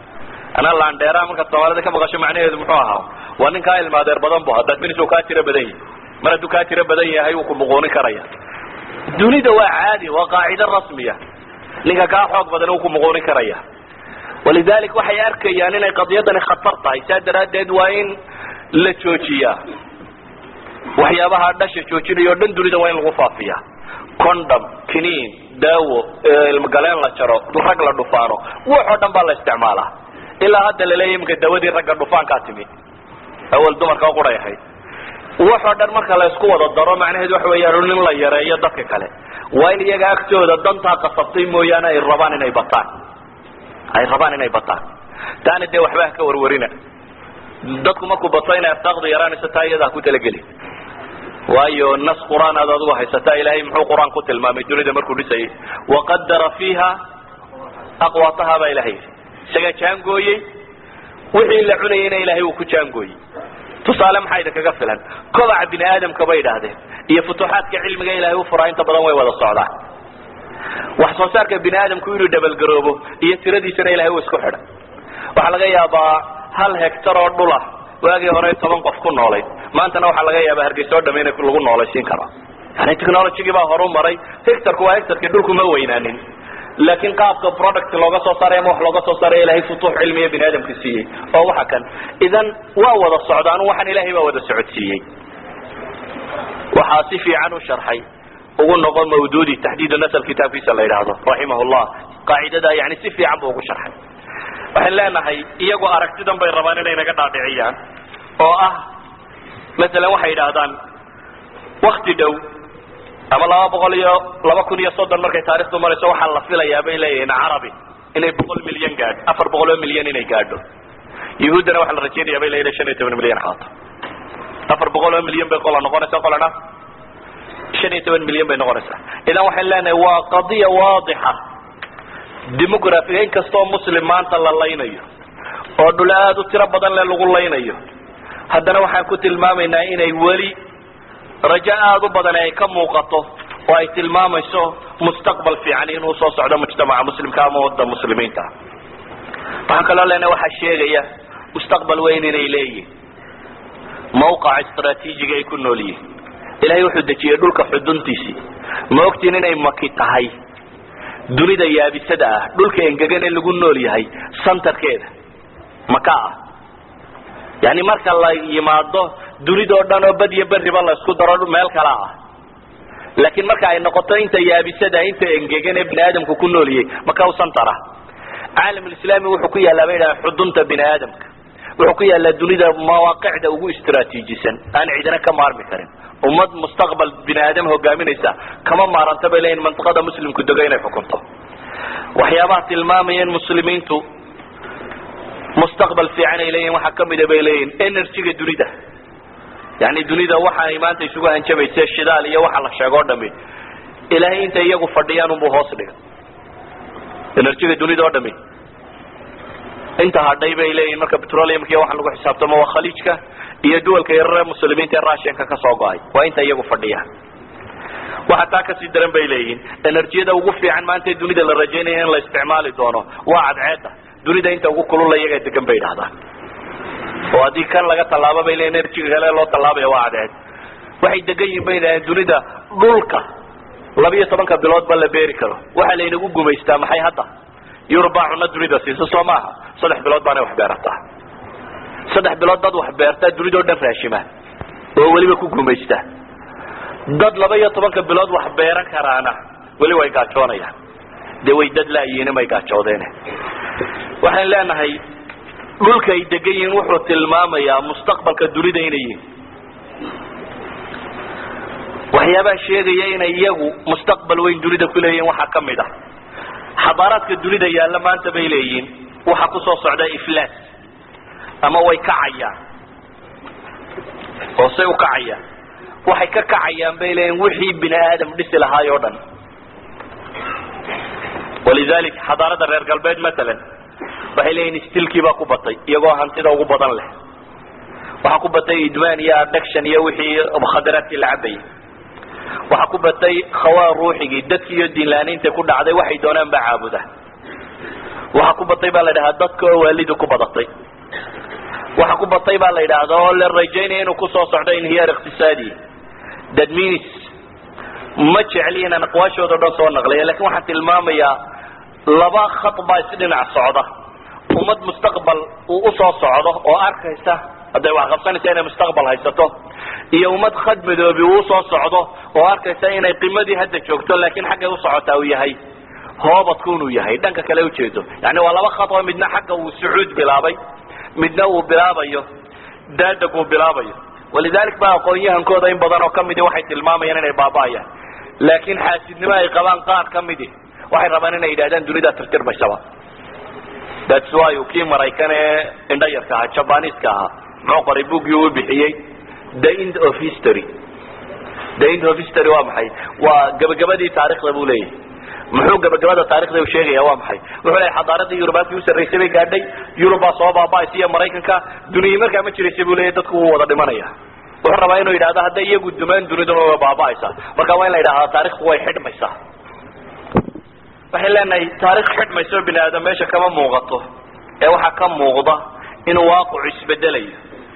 anaa laandheeraa markaad soomaalida ka maqasho macnaheedu muxuu ahaa waa nin kaa ilmaadeer badan bu haddaad finis kaa tiro badan yahi mar hadduu kaa tiro badan yahay wuu ku muquunin karaya dunida waa caadi waa qaacido rasmiya ninka kaa xoog badan wuu ku muquunin karaya walidalik waxay arkayaan inay qadiyadani khatar tahay saa daraaddeed waa in la joojiyaa waxyaabaha dhasha joojinayo o dhan dunida waa in lagu faafiya condom kiniin daawo ilmagaleen la jaro rag la dhufaano wax oo dhan baa la isticmaalaa ilaa hadda laleeya iminka dawadii ragga dhufaankaa timi awal dumarka quray ahayd wax oo dhan marka la isku wada daro macnaheedu waxa weeyaan in la yareeyo dadka kale waa in iyaga agtooda dantaa qasabtay mooyaane ay rabaan inay bataan ay rabaan inay bataan taana dee waxba ka warwarina dadku markuu bato inay arsaaqdu yaraanayso taa iyadaa ku talageli waayo nas qur'aan aad adigu haysataa ilaahay muxuu qur-aan ku tilmaamay dunida markuu dhisayay waqadara fiiha aqwaataha baa ilahay yidhi isagaa jaangooyey wixii la cunayayna ilaahay uu ku jaangooyey tusaale maxaa idinkaga filan kobaca bini aadamka bay idhaahdeen iyo futuuxaadka cilmiga ilaahay u furaa inta badan way wada socdaan wax soo saarka bini aadamku inuu dhabalgaroobo iyo tiradiisana ilahay uu isku xidhay waxaa laga yaabaa hal hectar oo dhula waagii hore toban qof ku noolayd maantana waxaa laga yaabaa hargeysa oo dham in lagu noolaysiin karo yani technologygii baa horu maray hectarku waa hectarkii dhulku ma weynaanin laakiin qaabka product looga soo saaray ama wax looga soo saaray ilahay futuux cilmiya bini aadamka siiyey oo waxa kan idan waa wada socdaan waxaan ilahay baa wada socodsiiyey waxaa si fiican u sharxay ugu noqo mawdudi taxdiid nasl kitaabkiisa la yidhaahdo raximah llah qaacidada yani si fiican buu ugu sharxay waxaan leenahay iyagu aragtidan bay rabaan inay naga dhaadhiciyaan oo ah masalan waxay yidhaahdaan wakti dhow ama laba boqol iyo laba kun iyo soddon markay taarikhdu marayso waxaa la filayaa bay leeyihiin carabi inay boqol milyan gaadho afar boqol oo milyan inay gaadho yahuuddana waxaa la rajaynaya bay leeyihin shan iyo toban milyan qaato afar boqol oo milyan bay qola noqonaysa qolana shan iyo toban milyan bay noqonaysaa idan waxaan leenahay waa qadiya waadixa demografiga in kastoo muslim maanta la laynayo oo dhul aada u tiro badan le lagu laynayo haddana waxaan ku tilmaamaynaa inay weli rajo aada u badan ay ka muuqato oo ay tilmaamayso mustaqbal fiican inuu soo socdo mujtamaca muslimka ama wadda muslimiinta waxaan kaloo leenahay waxaa sheegaya mustaqbal weyn inay leeyihin mawqaca istraatiijiga ay ku nool yihiin ilahay wuxuu dejiyey dhulka xuduntiisii ma ogtiin inay maki tahay dunida yaabisada ah dhulka engegan ee lagu nool yahay santarkeeda maka ah yani marka la yimaado dunidao dhan oo bad iyo beriba la isku daro meel kala ah laakiin marka ay noqoto inta yaabisada inta engegan ee bini aadamku ku nooliyey maka u santara caalamulislaami wuxuu ku yaallaa bay dhaha xudunta bini aadamka wuxuu ku yaallaa dunida mawaaqicda ugu istraatiijisan aan cidina ka maarmi karin ummad mustaqbal bini aadam hogaaminaysa kama maaranta bay leeyihin mantiqada muslimku dego inay xukunto waxyaabaha tilmaamaya in muslimiintu mustaqbal fiican ay leeyihin waxaa kamida bay leeyihin energyga dunida yani dunida waxaay maanta isugu hanjabayse shidaal iyo waxa la sheego o dhami ilaahay intay iyagu fadhiyaan unbuu hoos dhiga energyga dunida o dhami inta hadhay bay leeyihin marka petroleumka iyo waxa lagu xisaabtamo waa khaliijka iyo duwalka yarare muslimiinta ee russianka ka soo go-ay waa inta iyagu fadhiyaan waxa taa kasii daran bay leeyihin enerjiyada ugu fiican maanta ee dunida la rajaynaya in la isticmaali doono waa cadceeda dunida inta ugu kulula iyagaa degan bay idhahdaan oo haddii kan laga tallaabo bay leeyihin enerjiga kale loo tallaabaya waa cadceed waxay degan yihin bay idhahdeen dunida dhulka labiyo tobanka bilood ba la beeri karo waxaa laynagu gumaystaa maxay hadda yurubaa cunno dunida siisa soo maaha saddex bilood baanay wax beerataa saddex bilood dad wax beertaa dunidao dhan raashima oo weliba ku gumaysta dad laba iyo tobanka bilood wax beeran karaana weli way gaajoonayaan dee way dad laayihiin may gaajoodeen waxaan leenahay dhulka ay degan yihiin wuxuu tilmaamayaa mustaqbalka dunida inay yihiin waxyaabaha sheegaya inay iyagu mustaqbal weyn dunida ku leeyihin waxaa ka mid ah xadaaraadka dunida yaalla maanta bay leeyihiin waxaa kusoo socda iflaas ama way kacayaan hoosey u kacayaan waxay ka kacayaan bay leeyihin wixii bini aadam dhisi lahaay oo dhan walidalik xadaarada reer galbeed matalan waxay leeyihin stilkii baa ku batay iyagoo hantida ugu badan leh waxaa ku batay idmaan iyo adduction iyo wixii mukhadaraadkii la cabayay waxaa ku batay khawaa ruuxigii dadkii iyo diinlaaniinta ku dhacday waxay doonaan baa caabuda waxa ku batay baa la yidhahdaa dadka oo waalidu ku badatay waxa ku batay baa la yidhaahda oo la rajaynaya inuu kusoo socdo inhiyaar iqtisaadi that means ma jecli inaan aqwaashooda o dhan soo naqlaya lakin waxaan tilmaamayaa laba khat baa isdhinac socda ummad mustaqbal uu usoo socdo oo arkaysa hadday wax qabsanaysa inay mustaqbal haysato iyo ummad khad madoobi uu usoo socdo oo arkaysa inay qimadii hadda joogto laakiin xaggay usocotaa uu yahay hoobadku inuu yahay dhanka kale ujeedo yani waa laba khad oo midna xagga uu sucuud bilaabay midna uu bilaabayo daadag uu bilaabayo walidalik ba aqoon-yahankooda in badan oo kamidi waxay tilmaamayaan inay baaba'ayaan laakiin xaasidnimo ay qabaan qaar kamidi waxay rabaan inay yidhahdaan dunidaa tirtirmaysaba thats why kii maraykan ee indhayarka ahaa jabaniiska ahaa muxuu qoray buggii uu bixiyey the end of history the end of history waa maxay waa gabagabadii taarikhda buu leeyahay muxuu gabagabada taarikhda u sheegaya waa maxay wuxuu leeyahay xadaaradii yurubaadkii u sarraysay bay gaadhay yurubaa soo baaba'aysa iyo maraykanka duniyii markaa ma jiraysay buu leeyahy dadku wuu wada dhimanaya wuxuu rabaa inuu yidhahdo hadday iyagu dumaan duniduna way baaba'aysaa marka waa in la yidhahdaa taarikhku way xidhmaysaa waxay leenahay taarikh xidhmayso bini aadam meesha kama muuqato ee waxaa ka muuqda inuu waaqicu isbedelayo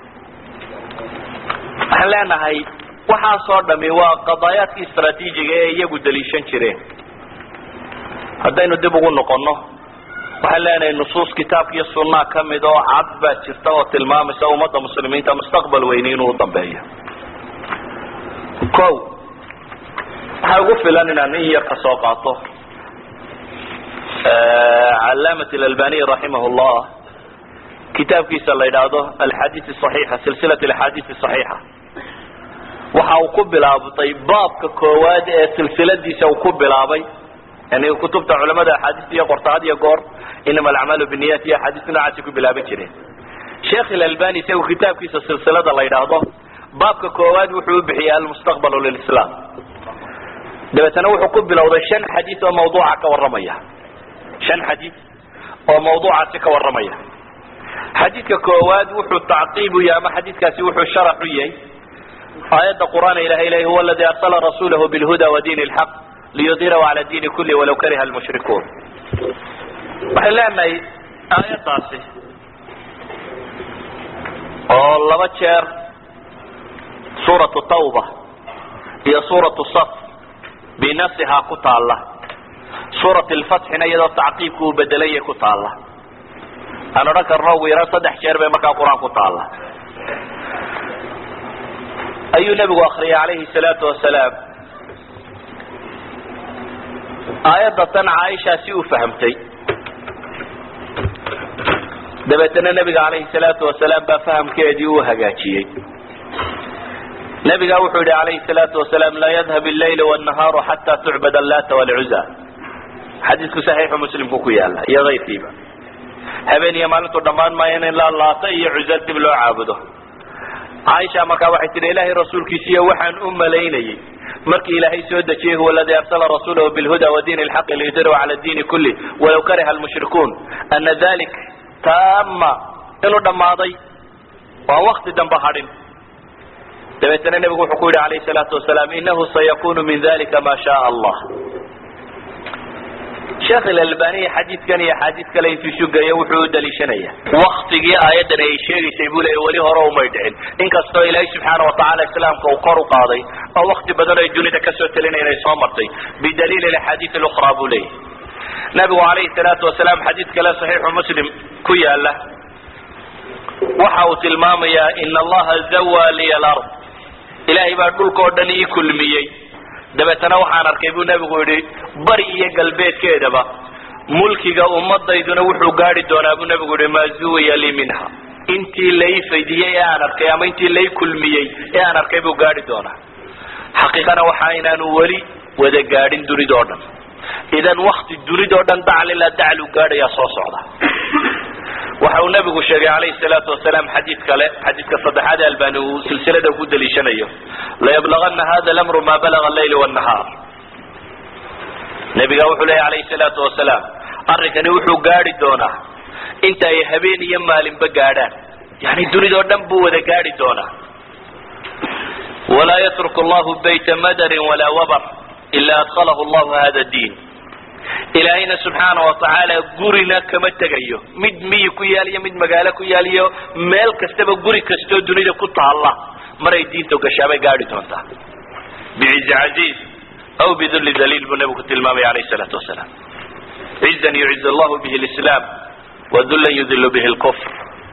waxaan leenahay waxaasoo dhami waa qadaayaadkii istraatiijiga ee iyagu daliishan jireen haddaynu dib ugu noqono waxaan leenahay nusuus kitaabka iyo sunaa kamid oo cad baa jirta oo tilmaamaysa ummadda muslimiinta mustaqbal weyni inuu udambeeyo ko waxaa ugu filan inaan in yar ka soo qaato calaamat albaniy raximah llah kitaabkiisa la yidhaahdo alxadiid صaxiixa silsilat axaadiid صaxiixa waxa uu ku bilaabtay baabka koowaad ee silsiladiisa uu ku bilaabay yani kutubta culamada axaadiista iyo qorta had iyo goor inama alacmaalu biniyat iyo axaadiista noocaasay ku bilaaban jireen sheekh ilalbani isagu kitaabkiisa silsilada la yidhaahdo baabka koowaad wuxuu u bixiyay almustaqbal lilislam dabeetana wuxuu ku bilowday shan xadiid oo mawduuca ka warramaya shan xadiid oo mawduucaasi ka warramaya xadiidka koowaad wuxuu tacqiib u yahay ama xadiidkaasi wuxuu sharax u yahay aayadda qur'aan ilahay ilahi huwa aladi arsala rasulahu bilhuda wa diin lxaq liyudhirahu cala diini kulli walaw kariha almushrikuun waxay leenahay aayaddaasi oo laba jeer suuratu tawba iyo suuratu saf binafsihaa ku taalla suurat lfatxina iyadoo tacqiibku uu bedelaya ku taalla aan odhan karno ugu yaraan saddex jeer bay markaa qur-aan ku taalla ayuu nebigu akriyay calayhi salaatu wasalaam aayadda tan caaisha si u fahamtay dabeetana nebiga calayhi salaatu wasalaam baa fahamkeedii uu hagaajiyey nebiga wuxuu yihi calayhi salaatu wasalaam laa yadhab allayl wannahaaru xataa tucbad allata walcuza xadiisku saxiixu muslimku ku yaala iyo kayrkiiba habeen iyo maalintu dhammaan maayo in la laata iyo cuza dib loo caabudo caaisha markaa waxay tihi ilaahay rasuulkiisiiyo waxaan u malaynayey markii ilaahay soo dejiyey huwa aladi arsala rasulahu bilhuda wa diin lxaqi liyudirahu cala diini kulli walaw kariha almushrikuun ana dalik taama inuu dhammaaday waan wakti dambe hadhin dabeetana nebigu wuxuu ku yidhi alayhi salaatu wasalaam inahu sayakunu min dalika ma shaء allah sheekh ilalbaniya xadiidkan iyo axaadiid kale intuu shugayo wuxuu u daliishanaya waktigii aayaddan ay sheegaysay buu leeya weli hore umay dhicin inkastoo ilaahay subxaana watacaala islaamka uu kor u qaaday oo wakti badan ay dunida kasoo telinay inay soo martay bidaliil axaadiid اlukra buu leeyahy nabigu alayhi salaatu wasalaam xadiid kale saxiixu muslim ku yaala waxa uu tilmaamayaa in allaha zawa liya alard ilaahay baa dhulka oo dhan ii kulmiyey dabeetana waxaan arkay buu nebigu yidhi bari iyo galbeedkeedaba mulkiga ummadayduna wuxuu gaari doonaa buu nebigu yihi maa zuwiya lii minha intii lay faydiyey ee aan arkay ama intii lay kulmiyey ee aan arkay buu gaari doonaa xaqiiqana waxa inaanu weli wada gaadhin dunidao dhan idan wakti dunidao dhan daclila daclu gaadhayaa soo socda waxa uu nabigu sheegay calayhi salaatu wasalaam xadiid kale xadiidka saddexaad ee albani uu silsilada ku daliishanayo layablagana hada lamru ma balaga allayl wnahaar nabiga wuxuu leeya alayhi salaatu wasalaam arrinkani wuxuu gaadhi doonaa inta ay habeen iyo maalinba gaadhaan yani dunidao dhan buu wada gaadhi doonaa walaa yatruk allahu bayta madarin walaa wabar ila adkhalahu allahu hada diin ilaahayna subxaana watacaala gurina kama tegayo mid miyi ku yaaliyo mid magaalo ku yaaliyo meel kastaba guri kastoo dunida ku taalla maray diinta gashaabay gaadhi doontaa bicizi casiiz aw bidulli daliil buu nabigu tilmaamaya alayh salaatu wasalaam cizan yuciz allahu bihi lislaam wadullan yudilu bihi lkufr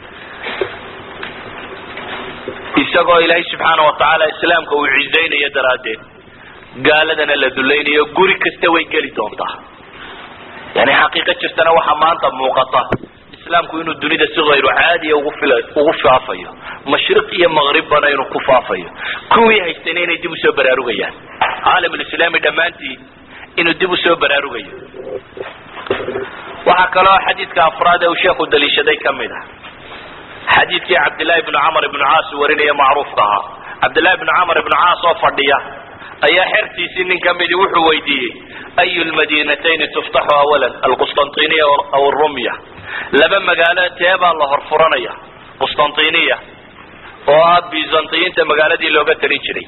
isagoo ilaahay subxaana watacaala islaamka uu cizaynayo daraaddeed gaaladana la dulaynayo guri kasta way geli doontaa yani xaqiiqo jirtana waxaa maanta muuqata islaamku inuu dunida si hayru caadiya ugu fila ugu faafayo mashriq iyo maqribbana inuu ku faafayo kuwii haystayna inay dib usoo baraarugayaan caalamulislaami dhammaantii inuu dib usoo baraarugayo waxaa kaloo xadiidka afraad ee uu sheekhu daliishaday ka mid ah xadiidkii cabdillahi bnu camar ibnu caas warinaya macruufka ahaa cabdillahi bnu camar ibnu caas oo fadhiya ayaa xertiisii nin ka midi wuxuu weydiiyey ayu lmadinatayni tuftaxu awalan alqustantiniya aw rumya laba magaalo teebaa la horfuranaya qustantiniya oo ah byzantiyiinta magaaladii looga talin jiray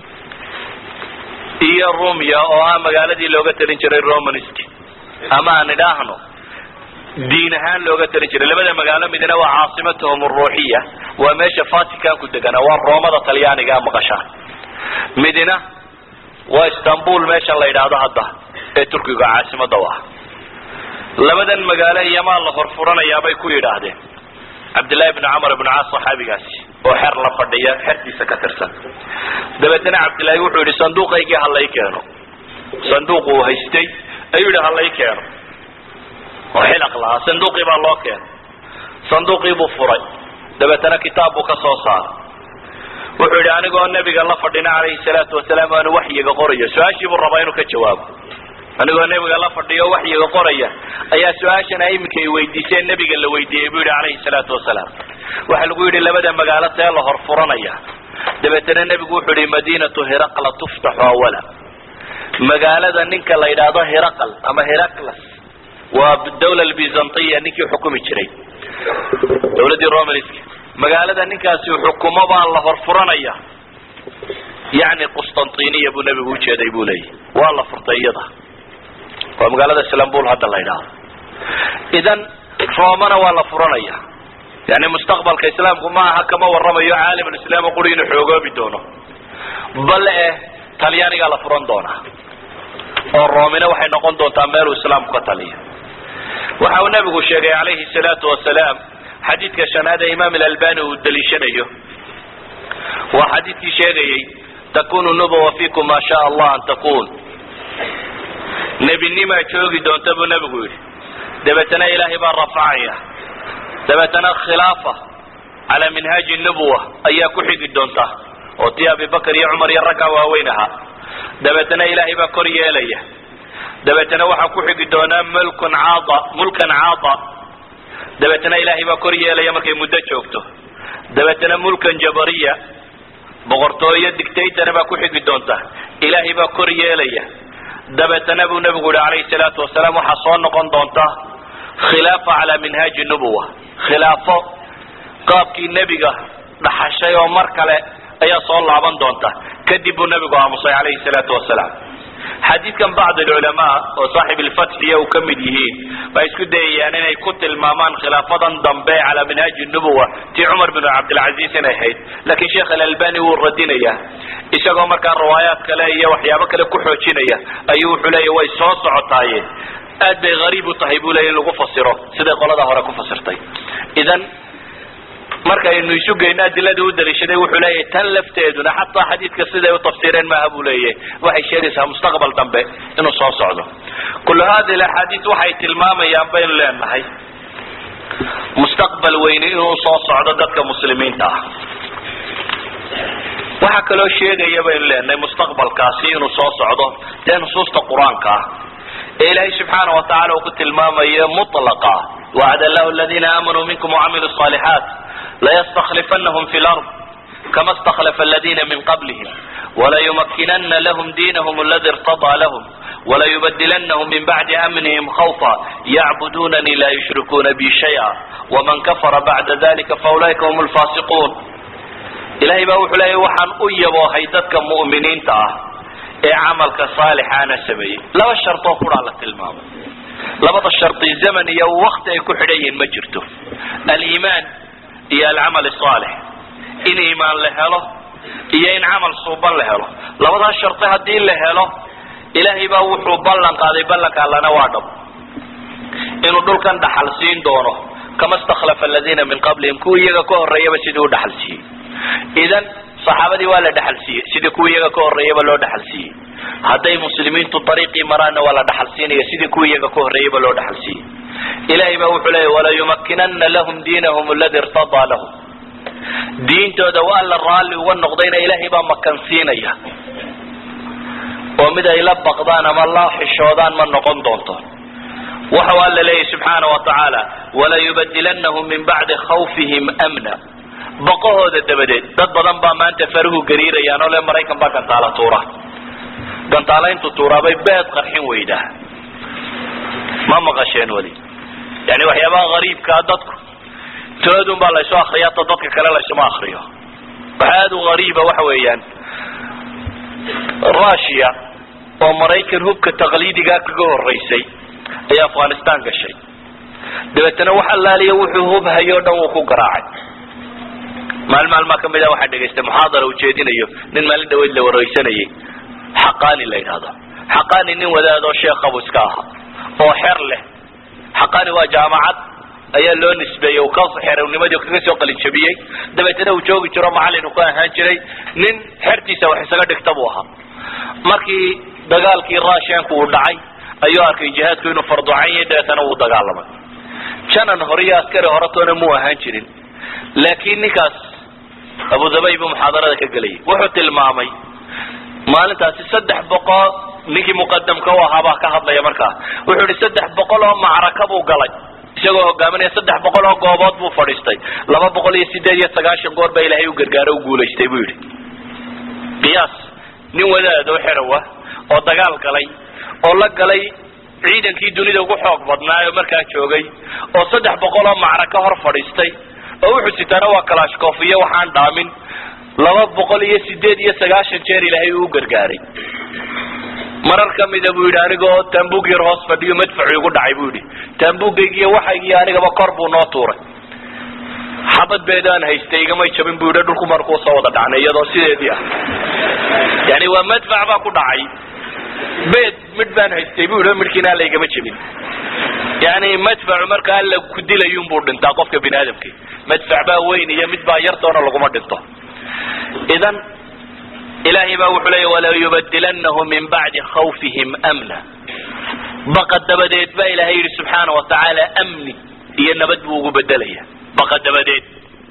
iyo rumya oo ah magaaladii looga talin jiray romansk ama aan idhaahno diin ahaan looga talin jiray labada magaalo midna waa caasimatuhum aruuxiya waa meesha vaticanku deganaa waa roomada talyaaniga maqashaan midna waa istanbul meesha la yidhaahdo hadda ee turkiga caasimada u ah labadan magaalo iyamaa la horfuranayaabay ku yidhaahdeen cabdillahi bni camar ibnu caas saxaabigaasi oo xer la fadhiya xertiisa ka tirsan dabeetana cabdillahi wuxuu yidhi sanduuqaygii halay keeno sanduuq uu haystay ayuu yidhi halay keeno oo xilaq lahaa sanduuqii baa loo keenay sanduuqii buu furay dabeetana kitaab buu ka soo saaray wuxuu yidhi anigoo nebiga la fadhina calayhi salaatu wasalaam aanu waxyiga qorayo su-aashii buu rabaa inuu ka jawaabo anigoo nebiga la fadhiyo waxyiga qoraya ayaa su-aashana iminka ay weydiiseen nebiga la weydiiyey buu yidhi calayhi salaatu wasalaam waxaa lagu yidhi labada magaalo see la horfuranaya dabeetana nebigu wuxuu yihi madiinatu hiraqla tuftaxu awala magaalada ninka la yidhaahdo hiraqal ama hiraqlas waa dawla byzantiya ninkii xukumi jiray dawladdii romansk magaalada ninkaasi xukumo baa la horfuranaya yani qustantiniya buu nebigu ujeeday buu leeyahy waa la furtay iyada waa magaalada islambul hadda la yidhaahdo idan roomana waa la furanaya yani mustaqbalka islaamku ma aha kama waramayo caalamulislaam quri inuu xoogoobi doono bal eh talyaanigaa la furan doonaa oo roomina waxay noqon doontaa meeluu islaamku ka taliyo waxa uu nabigu sheegay calayhi salaatu wasalaam xadiidka shanaad ee imaam alalbani uu daliishanayo waa xadiidkii sheegayey takunu nubuwa fikum maa shaa allah an takun nebinimaa joogi doonta buu nebigu yidhi dabeetana ilaahay baa rafacaya dabeetana khilaafa calaa minhaaji nubuwa ayaa ku xigi doonta oo tii abibakar iyo cumar iyo raggaa waaweyn ahaa dabeetana ilaahay baa kor yeelaya dabeetana waxaa ku xigi doonaa mulkun caada mulkan caada dabeetana ilaahay baa kor yeelaya markay muddo joogto dabeetana mulkan jabariya boqortooyo dictatana baa ku xigi doonta ilaahay baa kor yeelaya dabeetana buu nebigu yihi calayhi salaatu wasalaam waxaa soo noqon doonta khilaafa calaa minhaaji nubuwa khilaafo qaabkii nebiga dhaxashay oo mar kale ayaa soo laaban doonta kadib buu nebigu aamusay calayhi salaatu wasalaam xadiidkan bacd alculamaa oo saaxib ilfatxiya uu ka mid yihiin waxay isku dayayaan inay ku tilmaamaan khilaafadan dambe calaa minhaaji nubuwa tii cumar binu cabdilcaziiz inay ahayd laakiin sheekh alalbani wuu radinaya isagoo markaa riwaayaad kale iyo waxyaabo kale ku xoojinaya ayuu wuxuu leeya way soo socotaaye aad bay hariib u tahay buu leya in lagu fasiro siday qolada hore ku fasirtay idan markaynu isu geyno adilada u daliishaday wuxuu leeyahay tan lafteeduna xataa xadiidka siday u tafsiireen maaha buu leeyahay waxay sheegaysaa mustaqbal dambe inuu soo socdo kullu hadi axaadiis waxay tilmaamayaan baynu leenahay mustaqbal weyni inuu soo socdo dadka muslimiinta ah waxaa kaloo sheegaya baynu leenahay mustaqbalkaasi inuu soo socdo dee nusuusta qur-aanka ah ee ilaahay subxaana watacala uu ku tilmaamayo mulaqa wacd allahu aladiina aamanuu minkum wacamiluu صالixaat laystaklifanahm fi lard kama اstakhlafa aladina min qablihim walayumakinana lahm diinahum aladi irtadaa lahm walayubadilanahum min bacdi amnihim khawfa yacbudunanii la yushrikuuna bi shaya waman kafara bacda dalika faulaika hum lfasiquun ilahay baa wuxuu leeya waxaan u yaboohay dadka mu'miniinta ah ee camalka saalixaana sameeyey laba shartoo kuraa la tilmaamay labada shardi zaman iyo wakti ay ku xidhan yihiin ma jirto aliimaan iyo alcamal saalix in iimaan la helo iyo in camal suuban la helo labadaas shardi haddii la helo ilaahay baa wuxuu ballan qaaday ballanka allana waa dhab inuu dhulkan dhaxal siin doono kama stakhlafa aladiina min qablihim kuwa iyaga ka horreeyaba sidii u dhaxal siiyey idan saxaabadii waa la dhaxal siiyey sidii kuwa iyaga ka horreeyaba loo dhaxal siiyey hadday muslimiintu dariiqii maraanna waa la dhaxal siinaya sidii kuwa iyaga ka horreeyaba loo dhaxal siiyey ilahay baa wuxuu leeya walayumakinana lahum diinahum aladi irtadaa lahum diintooda waa la raalli uga noqdayna ilaahay baa makansiinaya oo mid ay la baqdaan ama la xishoodaan ma noqon doonto waxau alla leeyahy subxaana wa tacaala walayubadilanahum min bacdi khawfihim amna baqahooda dabadeed dad badan baa maanta faruhu gariirayaan oo le maraykan baa gantaala tuura gantaalayntu tuuraabay beed qarxin weydaa ma maqasheen weli yani waxyaabaha gariibkaa dadku toodun baa laysu akriya ta dadka kale laysuma akriyo waxa aada u gariiba waxa weeyaan russia oo maraykan hubka taqliidigaa kaga horeysay ayaa afghanistan gashay dabeetana wax allaaliya wuxuu hubhayo o dhan wuu ku garaacay maalin maalmaa kamid a waxaa dhegaystay muxaadara ujeedinayo nin maalin dhaweyd la wareysanayay xaqani la yidhahdo xaqani nin wadaadoo sheekhabu iska ahaa oo xer leh xaqani waa jaamacad ayaa loo nisbeeyey uu ka xerownimadii kaga soo qalinjabiyey dabeetana uu joogi jiro macalin uu ka ahaan jiray nin xertiisa wax isaga dhigta buu ahaa markii dagaalkii russianku uu dhacay ayuu arkay jihaadku inuu farducan yahay dabeetana wuu dagaalamay janan hore iyo askari horetoona muu ahaan jirin laakiin ninkaas abu dabay buu muxaadarada ka gelayay wuxuu tilmaamay maalintaasi saddex boqol ninkii muqadamka u ahaabaa ka hadlaya markaa wuxuu ihi saddex boqol oo macraka buu galay isagoo hogaaminaya saddex boqol oo goobood buu fadhiistay laba boqol iyo sideed iyo sagaashan goor baa ilaahay u gargaaro u guulaystay buu yidhi qiyaas nin wadaad oo xerowa oo dagaal galay oo la galay ciidankii dunida ugu xoog badnaa oo markaa joogay oo saddex boqol oo macraka hor fadhiistay oo wuxuu sitaana waa kalashkof iyo waxaan dhaamin laba boqol iyo sideed iyo sagaashan jeer ilaahay uu gargaaray marar kamida buu yidhi anigoo taambug yar hoos fadhiyo madfacu igu dhacay buu yidhi taambugaygiiyo waxaygiiyo anigaba kor buu noo tuuray xabad beedaan haystay igamay jabin buu yidhi dhulku markuu soo wada dhacnay iyadoo sideedii ah yani waa madfac baa ku dhacay beed midh baan haystay buu yidhi midhkiina alla igama jabin yani madfacu marka alla ku dilayun buu dhintaa qofka bini aadamki madfac baa weyn iyo mid baa yartoona laguma dhinto idan ilahay baa wuxuu leeya walayubadilanahum min bacdi khawfihim amna baqa dabadeed baa ilahay yidhi subxaana wa tacaala amni iyo nabad buu ugu bedelaya baqa dabadeed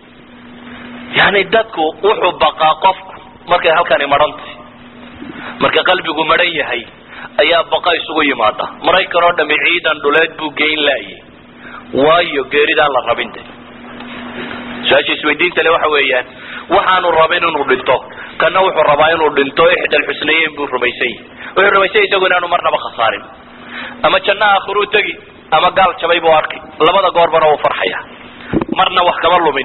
yani dadku wuxuu baqaa qofku markay halkani marantay marka qalbigu maran yahay ayaa baqa isugu yimaada maraykan oo dhami ciidan dhuleed buu geyn laayay waayo geeridaan la rabin de su-aasha isweydiinta le waxa weeyaan waxaanu rabin inuu dhinto kana wuxuu rabaa inuu dhinto ixdal xusnayeyn buu rumaysan yahy wuxuu rumaysan isagu inaanu marnaba khasaarin ama janno aakhiruu tegi ama gaal jabay buu arkay labada goorbana wuu farxaya marna wax kama lumin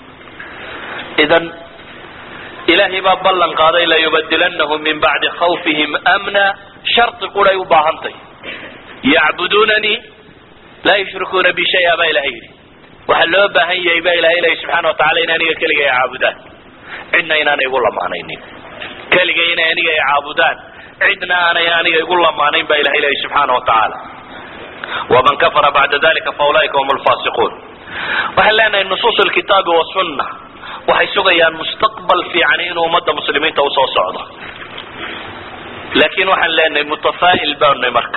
idan ilaahay baa ballan qaaday layubadilanahum min bacdi khawfihim amna shardi quray u baahantay yacbudunanii laa yushrikuuna bi shaya baa ilahay yidhi waxaa loo baahan yahay baa ilahay leeya subxana wa tacala in aniga keliga ay caabudaan cidna inaanay igu lamaanaynin keligay inay aniga ay caabudaan cidna aanay aniga igu lamaanayn baa ilahay leeya subxaana wa tacaala waman kafara bacda dalika faulaika hum lfasiquun waxaan leenahay nusuus lkitaabi wasunna waxay sugayaan mustaqbal fiican inuu ummadda muslimiinta usoo socdo laakin waxaan leenahay mutafaa'il baanay marka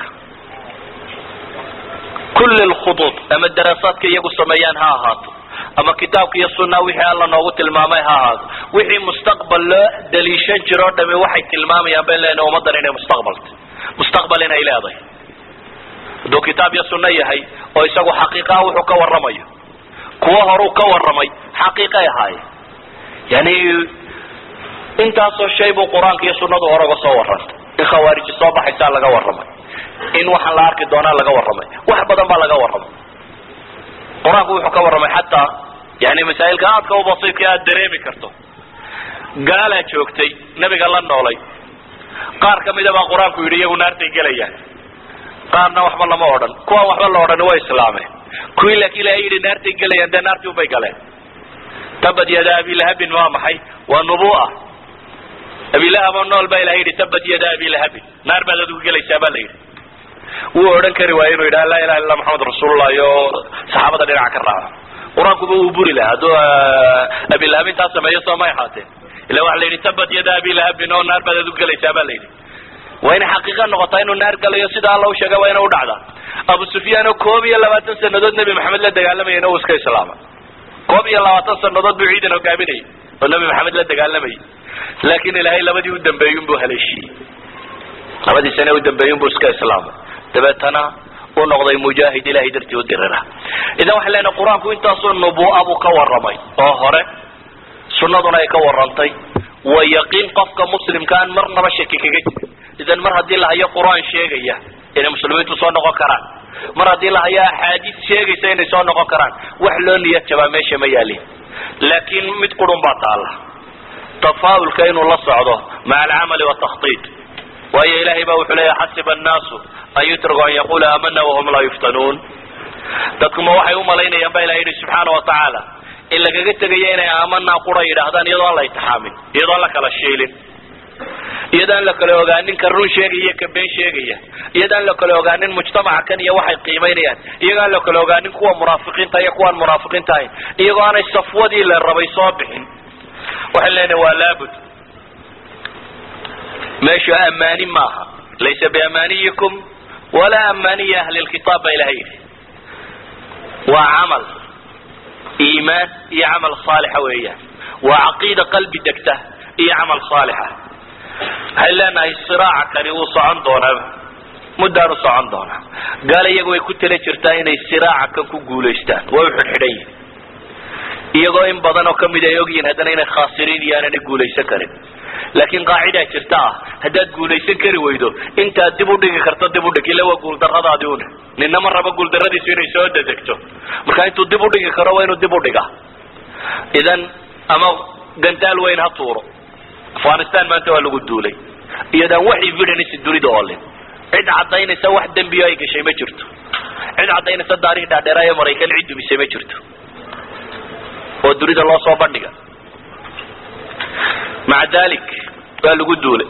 kulli lkhuduud ama daraasaadka iyagu sameeyaan ha ahaato ama kitaabka iyo sunna wixii alla noogu tilmaamay ha ahaato wixii mustaqbal loo daliishan jiro o dhami waxay tilmaamayaan bayn leenahay ummaddan inay mustaqbalta mustaqbal inay leedahay hadduu kitaab iyo sunno yahay oo isagu xaqiiqaha wuxuu ka warramayo kuwo horuu ka warramay xaqiiqay ahaaye yani intaasoo shay buu qur-aanka iyo sunnadu hore uga soo warrantay in khawaariji soo baxaysaa laga warramay in waxaan la arki doonaa laga warramay wax badan baa laga warramay qur-aanku wuxuu ka warramay xataa yani masaa'ilka aadka u basiidka aad dareemi karto gaalaa joogtay nebiga la noolay qaar kamida baa qur-aanku yidhi iyagu naartay gelayaan qaarna waxba lama odhan kuwaan waxba la odhani way islaameen kuwii laakiin ilahay yidhi naartay gelayaan dee naartii unbay galeen tabad yada abilahabin waa maxay waa nubu'a abilahab oo nool baa ilahay yidhi tabad yada abilahabin naar baad adigu gelaysaa baa la yidhi wuu odhan kari waaye inuu yidhaha laa ilaha illa maxamed rasuulullah iyo saxaabada dhinaca ka raaca qur-aankuba uu buri laha hadduu abilahab intaa sameeyo soo may ahaateen ila waxa la yidhi tabad yada abilahabin oo naar baad adigu gelaysaa baa la yidhi waa inay xaqiiqa noqotaa inuu naar galayo sida alla u sheega waa ina u dhacdaa abu sufyaan oo koob iyo labaatan sanadood nebi maxamed la dagaalamayana uu iska islaamay koob iyo labaatan sanadood buu ciidan hogaaminayay oo nebi maxamed la dagaalamayay laakin ilaahay labadii u dambeeyun buu haleeshiiyey labadii sane u dambeeyun buu iska islaamay dabeetana uu noqday mujaahid ilahay dartii u dirira idan waxay leenahay qur-aanku intaasoo nubu'a buu ka warramay oo hore sunnaduna ay ka warrantay waa yaqiin qofka muslimka aan marnaba shaki kaga jirin idan mar haddii la hayo qur-aan sheegaya inay muslimiintu soo noqon karaan mar haddii la hayo axaadiis sheegaysa inay soo noqon karaan wax loo niyad jabaa meesha ma yaalin laakiin mid qurun baa taalla tafaa'ulka inuu la socdo maca alcamali watakhtiid waayo ilahay baa wuxuu leeya xasiba annaasu an yutraku an yaqula aamana wahum laa yuftanuun dadkuma waxay umalaynayaan ba ilaha yidhi subxaana wa tacaala in lagaga tegayo inay aamanaa qura yidhaahdaan iyadoo aan la itixaamin iyadoo aan la kala shiilin iyadaan la kala ogaanin ka run sheegaya iyo ka been sheegaya iyadaan la kala ogaanin mujtamaca kan iyo waxay qiimaynayaan iyagoo aan la kala ogaanin kuwa munaafiqiinta iyo kuwaan munaafiqiinta ahayn iyagoo aanay safwadii la rabay soo bixin waxay leenahay waa laabud meeshu amaani maaha laysa biamaniyikum walaa amaniyi ahli lkitaab ba ilaha yidhi waa camal iimaan iyo camal saalixa weeyaan waa caqiida qalbi degta iyo camal saalixa waxay leenahay siraaca kani wuu socon doonaa muddaan u socon doonaa gaal iyagu way ku tala jirtaa inay siraaca kan ku guulaystaan way u xidhxidhan yihin iyagoo in badan oo kamid ay ogyihin haddana inay khaasiriin iyo aanana guulaysan karin laakiin qaacidaa jirta ah haddaad guulaysan kari weydo intaad dib u dhigi karto dib u dhig ila waa guuldaradaadi une ninna ma rabo guuldaradiisu inay soo dadegto marka intuu dib u dhigi karo waa inuu dib u dhiga idan ama gantaal weyn ha tuuro afghanistan maanta waa lagu duulay iyadaan wax evidence dunida oolin cid cadaynaysa wax dembiyo ay gashay ma jirto cid cadaynaysa taarikh dhaadheera ee maraykan cid dumisay ma jirto oo dunida loo soo bandhiga maca dalik waa lagu duulay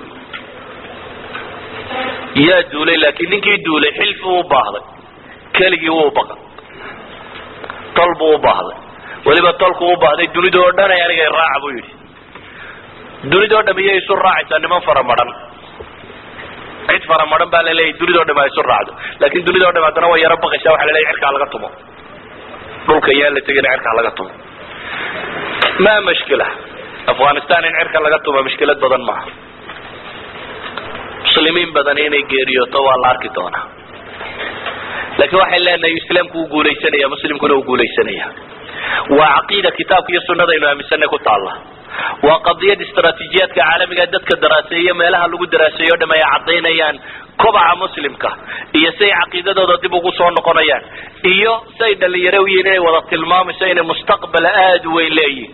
yaa duulay laakiin ninkii duulay xilfi u baahday keligii wuu baqan tol buu u baahday weliba tolku u baahday dunida oo dhan ay aniga raaca buu yidhi dunida o dham iyay isu raacaysaa niman faramaran cid faramaran baa laleeyahy dunida o dham ay isu raacdo laakin dunida o dham haddana way yaro baqaysaa waxa laleeyahy cirkaa laga tumo dhulka yaan la tegin cirkaa laga tumo ma mashkila afghanistan in cirka laga tumo mashkilad badan maaha muslimiin badan inay geeriyooto waa la arki doonaa laakiin waxay leenahay islaamku uu guulaysanaya muslimkuna uu guulaysanaya waa caqiida kitaabka iyo sunadaynu aaminsanay ku taalla waa qadiyad istraatiijiyaadka caalamiga dadka daraaseeyo meelaha lagu daraaseeyo o dham ay cadaynayaan kobaca muslimka iyo say caqiidadooda dib ugu soo noqonayaan iyo say dhalinyaro u yihiin inay wada tilmaamayso inay mustaqbal aada u weyn leeyihin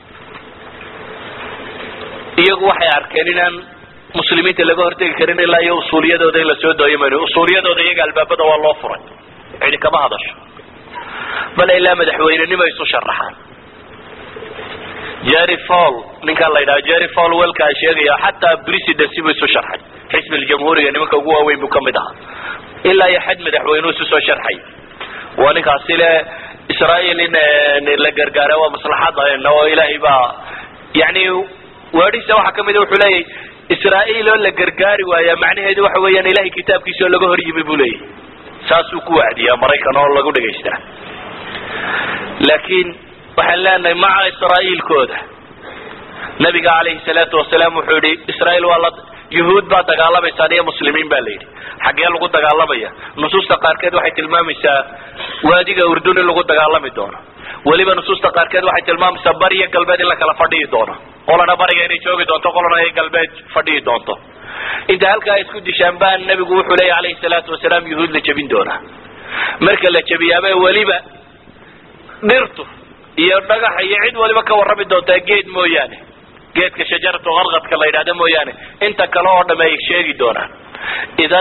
iyagu waxay arkeen inaan muslimiinta laga hortegi karin ilaa iyo usuuliyadooda in lasoo dooyo mayno usuuliyadooda iyaga albaabada waa loo furay cidi kama hadasho bale ilaa madaxweynenimo isu sharaxaan jerry fall ninkaan la yidhaha jerry fall welkaa sheegaya xataa presidency buu isu sharxay xisbi ljamhuuriga nimanka ugu waaweyn buu kamid ahaa ilaa iyo xad madaxweyneu isu soo sharxay waa ninkaasi le israael in la gargaara waa maslaxadana oo ilaahay baa yani waadhiisa waxaa kamida wuxuu leeyahy israael oo la gargaari waaya macnaheedu waxa weeyaan ilahay kitaabkiisa oo laga hor yimi buu leeyahy saasuu ku wacdiyaa maraykan oo lagu dhegaystaa laakiin waxaan leenahay maca israa'iilkooda nabiga calayhi salaatu wasalaam wuxuu yihi israail waa la yuhuud baa dagaalamaysaan iyo muslimiin ba la yidhi xaggee lagu dagaalamaya nusuusta qaarkeed waxay tilmaamaysaa waadiga urdun in lagu dagaalami doono weliba nusuusta qaarkeed waxay tilmaamaysaa bariyo galbeed in la kala fadhihi doono qolana bariga inay joogi doonto qolana ay galbeed fadhihi doonto inta halkaa ay isku dishaan baa nabigu wuxuu leeya calayhi salaatu wasalaam yuhuud la jebin doonaa marka la jebiyaaba weliba dhirtu iyo dhagaxa iyo cid waliba ka warrami doontaa geed mooyaane geedka shajaratu qarqadka la yidhahda mooyaane inta kale oo dham ay sheegi doonaan idan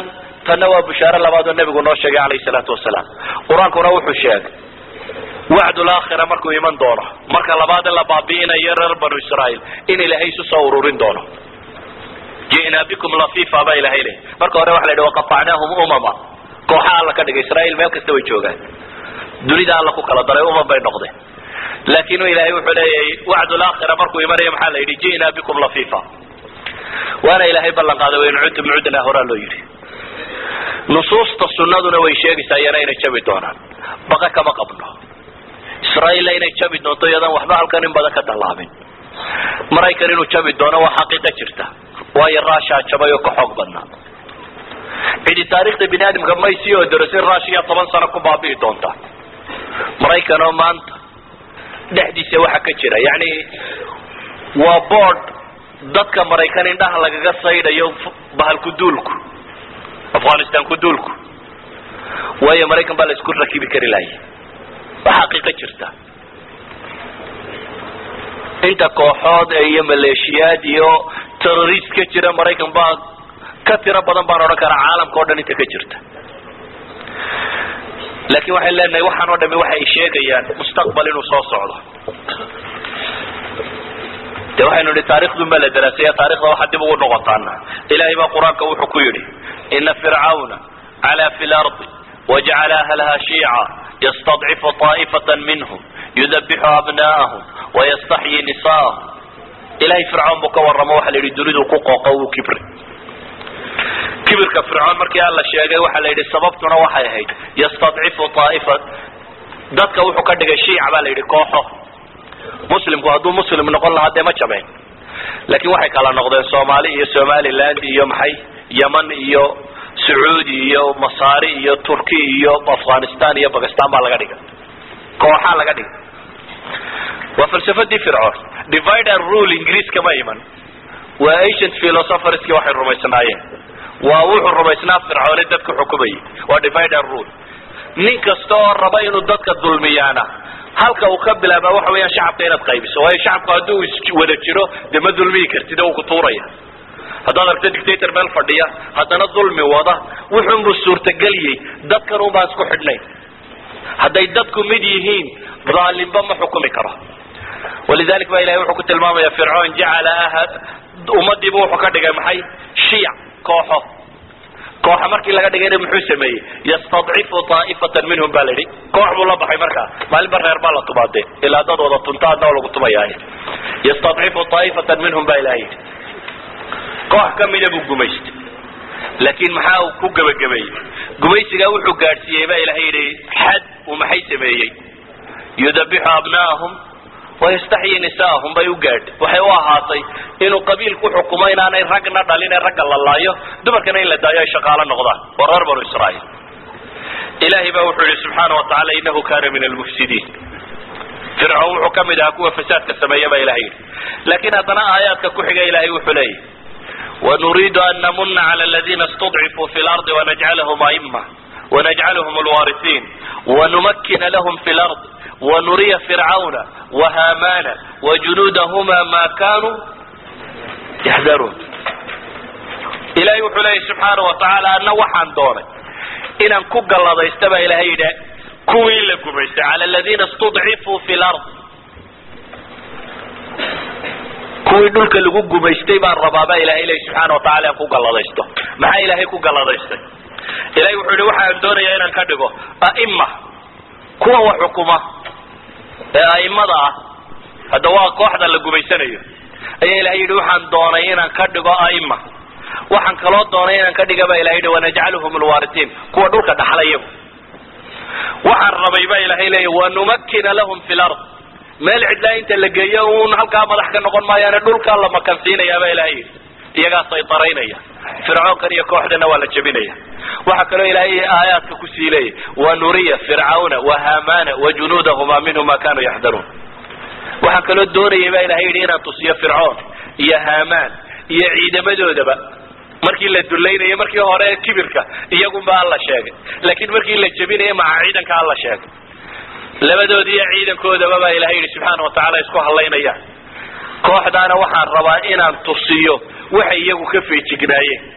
tanna waa bushaaro labaad oo nebigu noo sheegay calayhi salaatu wasalaam qur-aankuna wuxuu sheegay wacdul aakhira markuu iman doono marka labaad in la baabi'inayo reer banu israa'iil in ilaahay isu soo ururin doono ji'naa bikum lafifa baa ilahay lehy marka hore waxa la yidhi waqatacnaahum umama kooxa alla ka dhigay israa'iil meel kasta way joogaan dunida alla ku kala daray umam bay noqdeen laakin ilahay wuxuu leeyahay wacdul aakhira markuu imanayo maxaa la yidhi ji'naa bikum lafifa waana ilaahay ballan qaaday wain cudtum cudnaa horaa loo yidhi nusuusta sunnaduna way sheegaysaa iyana inay jabi doonaan baqa kama qabno israa'iilla inay jabi doonto iyadan waxba halkan in badan ka dallaabin maraykan inuu jabi doono waa xaqiiqa jirta waayo raashaa jabay oo ka xoog badnaa cidi taarikhda bini aadamka may sii odorosin raashiya toban sano ku baabi'i doonta maraykan oo maanta dhexdiisa waxa ka jira yani waa board dadka maraykan indhaha lagaga saydhayo bahalku duulku afghanistan ku duulku waayo maraykan baa la isku rakibi kari lahay waa xaqiiqo jirta inta kooxood iyo maleeshiyaad iyo terrorist ka jira maraykan baa ka tiro badan baan odhan karaa caalamka o dhan inta ka jirta laakin waxay leenahay waxaan oo dhami waxay sheegayaan mustaqbal inuu soo socdo de waxaynu nihi taarikhdun baa la daraasaya taarikhda waxaa dib ugu noqotaana ilahay baa qur-aanka wuxuu ku yidhi ina fircawna cala fi lardi wajacala ahlaha shiica ystadcifu طaa'ifata minhm yudabixu abna'ahum wayastaxyi nisaahum ilahay fircoon buu ka warramo waxa la yidhi dunidu ku qooqo uu kibri kibirka fircoon markii alla sheegay waxa la yidhi sababtuna waxay ahayd yastadcifu aa'ifa dadka wuxuu ka dhigay shiic baa la yidhi kooxo muslimku hadduu muslim noqon lahaa dee ma jabeen laakiin waxay kala noqdeen soomaali iyo somaliland iyo maxay yeman iyo sacuudi iyo masaari iyo turki iyo afghanistan iyo bakistan baa laga dhigay kooxaa laga dhigay waa falsafadii fircoon divide and rule ingiriiska ma iman waa ancient philosopherski waxay rumaysnaayeen waa wuxuu rumaysnaa fircoone dadka xukumayay waa divide and rule nin kasta oo raba inuu dadka dulmiyaana halka uu ka bilaaba waxa weeyaan shacabka inaad qaybiso waayo shacabku hadduu iswada jiro dee ma dulmiyi kartid oo uu ku tuuraya haddaad aragto dictator meel fadhiya haddana dulmi wada wuxuunbuu suurtageliyey dadkan un baan isku xidhnayn hadday dadku mid yihiin dhaalimba ma xukumi karo walidalik ba ilahay wuxuu ku tilmaamaya fircoon jacala aha ummadiibu wuxuu ka dhigay maxay shiic kooxo kooxa markii laga dhigayna muxuu sameeyey yastadcifu taa'ifatan minhum baa la yidhi koox buu la baxay markaa maalinba reer baa la tumaade ilaa dad wada tunta adna lagu tumayaay yastadcifu taa'ifatan minhum baa ilahay yidhi koox kamida buu gumaystay laakiin maxaa uu ku gebagabeeyey gumaysigaa wuxuu gaadhsiiyey baa ilahay yidhi xad uu maxay sameeyey yudabixu abna'ahum wayastaxyi nisaahum bay u gaadhay waxay u ahaatay inuu qabiilku xukumo inaanay ragna dhalin ee ragga la laayo dumarkana in la daayo ay shaqaalo noqdaan waa reer banu israa'iil ilahay baa wuxuu yihi subxaana wa tacala inahu kana min almufsidiin fircoon wuxuu ka mid ahaa kuwa fasaadka sameeya baa ilahay yidhi laakiin haddana aayaadka ku xiga ilahay wuxuu leeyahy ونريد أن نمن على الذين استضعفوا في الأرض ونجعلهم أئمة ونجعلهم الوارثين ونمكن لهم في الأرض ونري فرعون وهامان وجنودهما ما كانوا يحذرون إلهي وحليه سبحانه وتعالى أنه وحان دوني إن كوك الله ضيستبع إلهي ده كوين لكم على الذين استضعفوا في الأرض kuwii dhulka lagu gumaystay baan rabaaba ilahay ilahi subxaana wataala aan ku galladaysto maxaa ilaahay ku galladaystay ilahay wuxuu yihi waxaan doonayaa inaan ka dhigo a'ima kuwa wax xukuma ee a'imada ah hadda waa kooxda la gumaysanayo ayaa ilahay yidhi waxaan doonay inaan ka dhigo a'ima waxaan kaloo doonay inaan ka dhiga ba ilahay yidhi wanajcaluhum alwaaritiin kuwa dhulka dhaxla iyagu waxaan rabay ba ilahay leeya wanumakkina lahum fi lard meel cidlaa inta la geeyo uun halkaa madax ka noqon maayaane dhulkaa la makansiinayaaba ilahay yidhi iyagaa saytaraynaya fircoonkan iyo kooxdana waa la jebinaya waxaa kaloo ilaahay aayaadka kusii leeyay wanuriya fircauna wahamana wajunuudahuma minhu ma kanuu yaxdaruun waxaan kaloo doonayay ba ilahay yidhi inaan tusiyo fircoon iyo hamaan iyo ciidamadoodaba markii la dulaynayo markii hore kibirka iyagunba alla sheegay laakiin markii la jebinayo maca ciidanka alla sheegay labadoodi iyo ciidankoodaba baa ilahay yidhi subxaana watacaala isku hadlaynayaan kooxdaana waxaan rabaa inaan tusiyo waxay iyagu ka feejignaayeen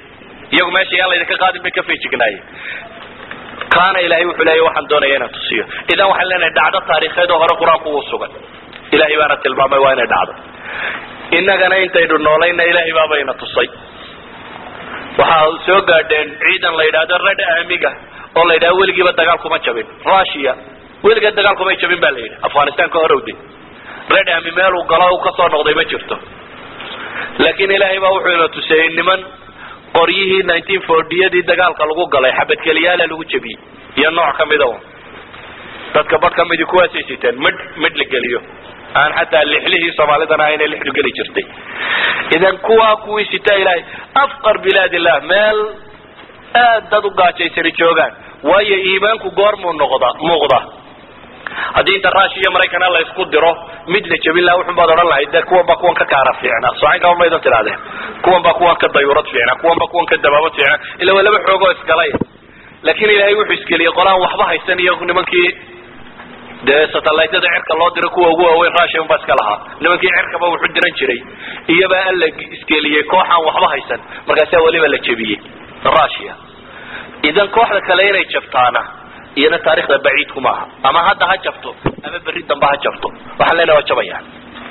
iyagu meesha yaan laydinka qaadin bay ka feejignaayeen kaana ilahay wuxuu leeya waxaan doonaya inaan tusiyo idan waxaan leenahay dhacdo taariikheed oo hore qur-aanku uu sugan ilahay baana tilmaamay waa inay dhacdo innagana intaynu noolayna ilahay baabayna tusay waxaa soo gaadheen ciidan la yidhahdo red amiga oo la yidhahdo weligiiba dagaal kuma jabin russia weligeed dagaal kumay jabin ba la yidhi afghanistan ka horowde red ami meeluu galo u kasoo noqday ma jirto laakiin ilaahay baa wuxuu ina tuseeyey niman qoryihii nineteen fortyadii dagaalka lagu galay xabadkeliyaala lagu jebiyey iyo nooc kamida un dadka badh kamidi kuwaasay siteen midh midh la geliyo aan xataa lixlihii soomaalidana aynay lixdu geli jirtay idan kuwaa kuwii sitaa ilaahay afqar bilaad illah meel aad dad u gaajaysani joogaan waayo iimaanku goormuu noqda muuqda haddii inta rush iyo maraykana la isku diro mid la jebin laha wuxun baad odhan lahayd de kuwan baa kuwan ka kaara fiicna socankama maydan tidhahdeen kuwan baa kuwan ka dayurad fiicna kuwan baa kuwan ka dabaabad fiicna ila waa laba xoogoo isgalay laakiin ilaahay wuxuu isgeliyey qolaan waxba haysan iyo nimankii dee satellaytyada cirka loo diro kuwa ugu waaweyn russia unbaa iska lahaa nimankii cirkaba wuxu diran jiray iyobaa alla isgeliyey kooxaan waxba haysan markaasaa weliba la jebiyey russia idan kooxda kale inay jabtaana iyana taarikhda baciidku maaha ama hadda ha jabto ama berri dambe ha jabto waxaan leenahay waa jabayaan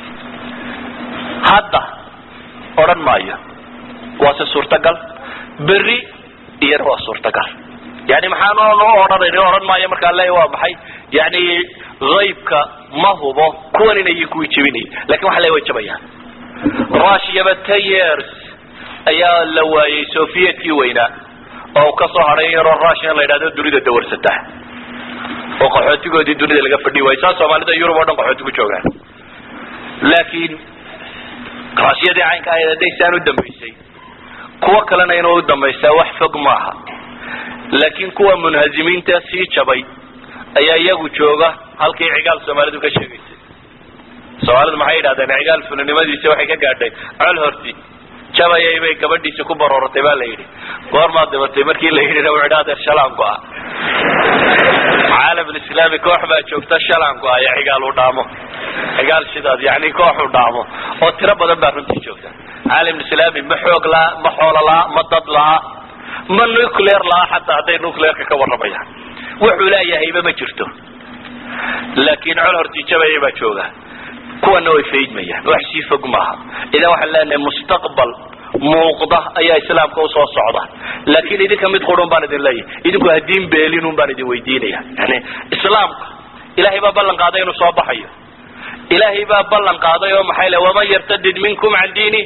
hadda odhan maayo waase suurtagal berri iyana waa suurtagal yani maxaan odhanayni odhan maayo markaan leeya waa maxay yani haybka ma hubo kuwan inay kuwii jebinay lakin waxaan leeya way jabayaan rushiyaba ten years ayaa la waayey sovietkii weynaa oo kasoo hadhay yaroo rushian la yidhahdo dunida dawarsata oo qaxootigoodii dunida laga fadhi waayo saa soomaalida yurub oo dhan qaxooti ku joogaan laakiin rushiyadii caynka ahayd hadday saan u dambaysay kuwo kalena inuu u dambaysaa wax fog maaha laakiin kuwa munhazimiinta sii jabay ayaa iyagu jooga halkii cigaal soomaalidu ka sheegaysay soomaalidu maxay yidhahdeen cigaal fulinimadiisa waxay ka gaadhay col horti jabayay bay gabadhiisa ku barooratay baa la yidhi goormaad dhibatay markii la yidhina wuxu dhi adeer shalaan go-a caalamulislaami koox baa joogta shalaan go-aya cigaal u dhaamo cigaal sidaas yani koox u dhaamo oo tiro badan baa runtii joogta caalamulislaami ma xoog laha ma xoolo laha ma dad laha ma nuclear laha xataa hadday nuclearka ka warramayaan wuxuu leeyahayba ma jirto laakiin col hortii jabayay baa jooga kuwana way faydmayaan wax sii fog maaha idan waxaan leenahay mustaqbal muuqda ayaa islaamka usoo socda laakiin idinka mid qurun baan idin leeyahay idinku hadiin beelinun baan idin weydiinaya yani islaamka ilahay baa ballan qaaday inuu soo baxayo ilaahay baa ballan qaaday oo maxay le waman yartadid minkum can diini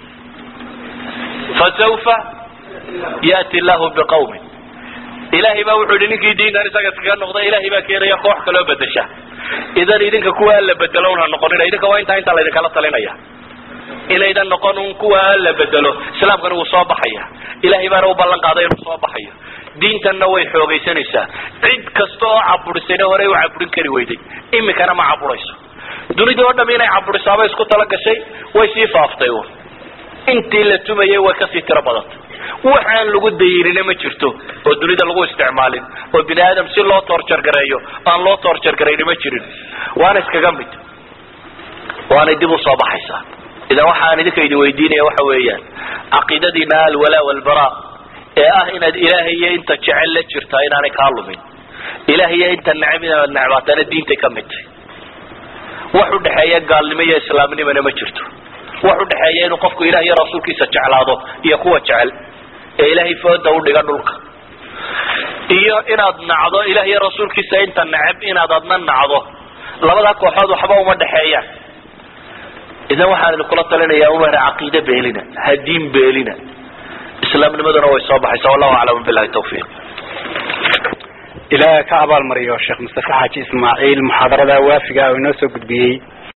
fasawfa yati llahu biqawmin ilahay baa wuxuu yihi ninkii diintan isaga iskaga noqda ilahay baa keenaya koox kaloo bedesha idan idinka kuwa la bedelo un ha noqonina idinka waa intaa intaa laydinkala talinaya inaydan noqon un kuwa la bedelo islaamkana wuu soo baxaya ilahay baana u ballan qaaday inuu soo baxayo diintanna way xoogaysanaysaa cid kasta oo caburisayna horey u caburin kari weyday imikana ma caburayso dunida oo dham inay caburisaaba isku tala gashay way sii faaftay un intii la tumayay way kasii tiro badantay waxaan lagu dayinina ma jirto oo dunida lagu isticmaalin oo bini aadam si loo toorjargareeyo aan loo toorjargarayni ma jirin waana iskaga mid waanay dib usoo baxaysaa idan waxaan idinka idin weydiinaya waxa weeyaan caqiidadiina alwalaa walbara ee ah inaad ilaahay iyo inta jecel la jirtaa inaanay kaa lumin ilahay iyo inta necab inaad necbaatana diintay ka mid tahay wax udhexeeya gaalnimo iyo islaamnimona ma jirto wax udhexeeya inuu qofku ilah iyo rasuulkiisa jeclaado iyo kuwa jecel ee ilaahay fooda udhiga dhulka iyo inaad nacdo ilah iyo rasuulkiisa inta necab inaad adna nacdo labadaa kooxood waxba uma dhexeeyaan idan waxaan idinkula talinaya umar caqiide beelina hadiin beelina islaamnimaduna way soo baxaysa wallahu aclam bilahi tawfiiq ilaaha ka abaalmariyo sheekh mustafe xaaji ismaaciil muxaadarada waafiga oo inoo soo gudbiyey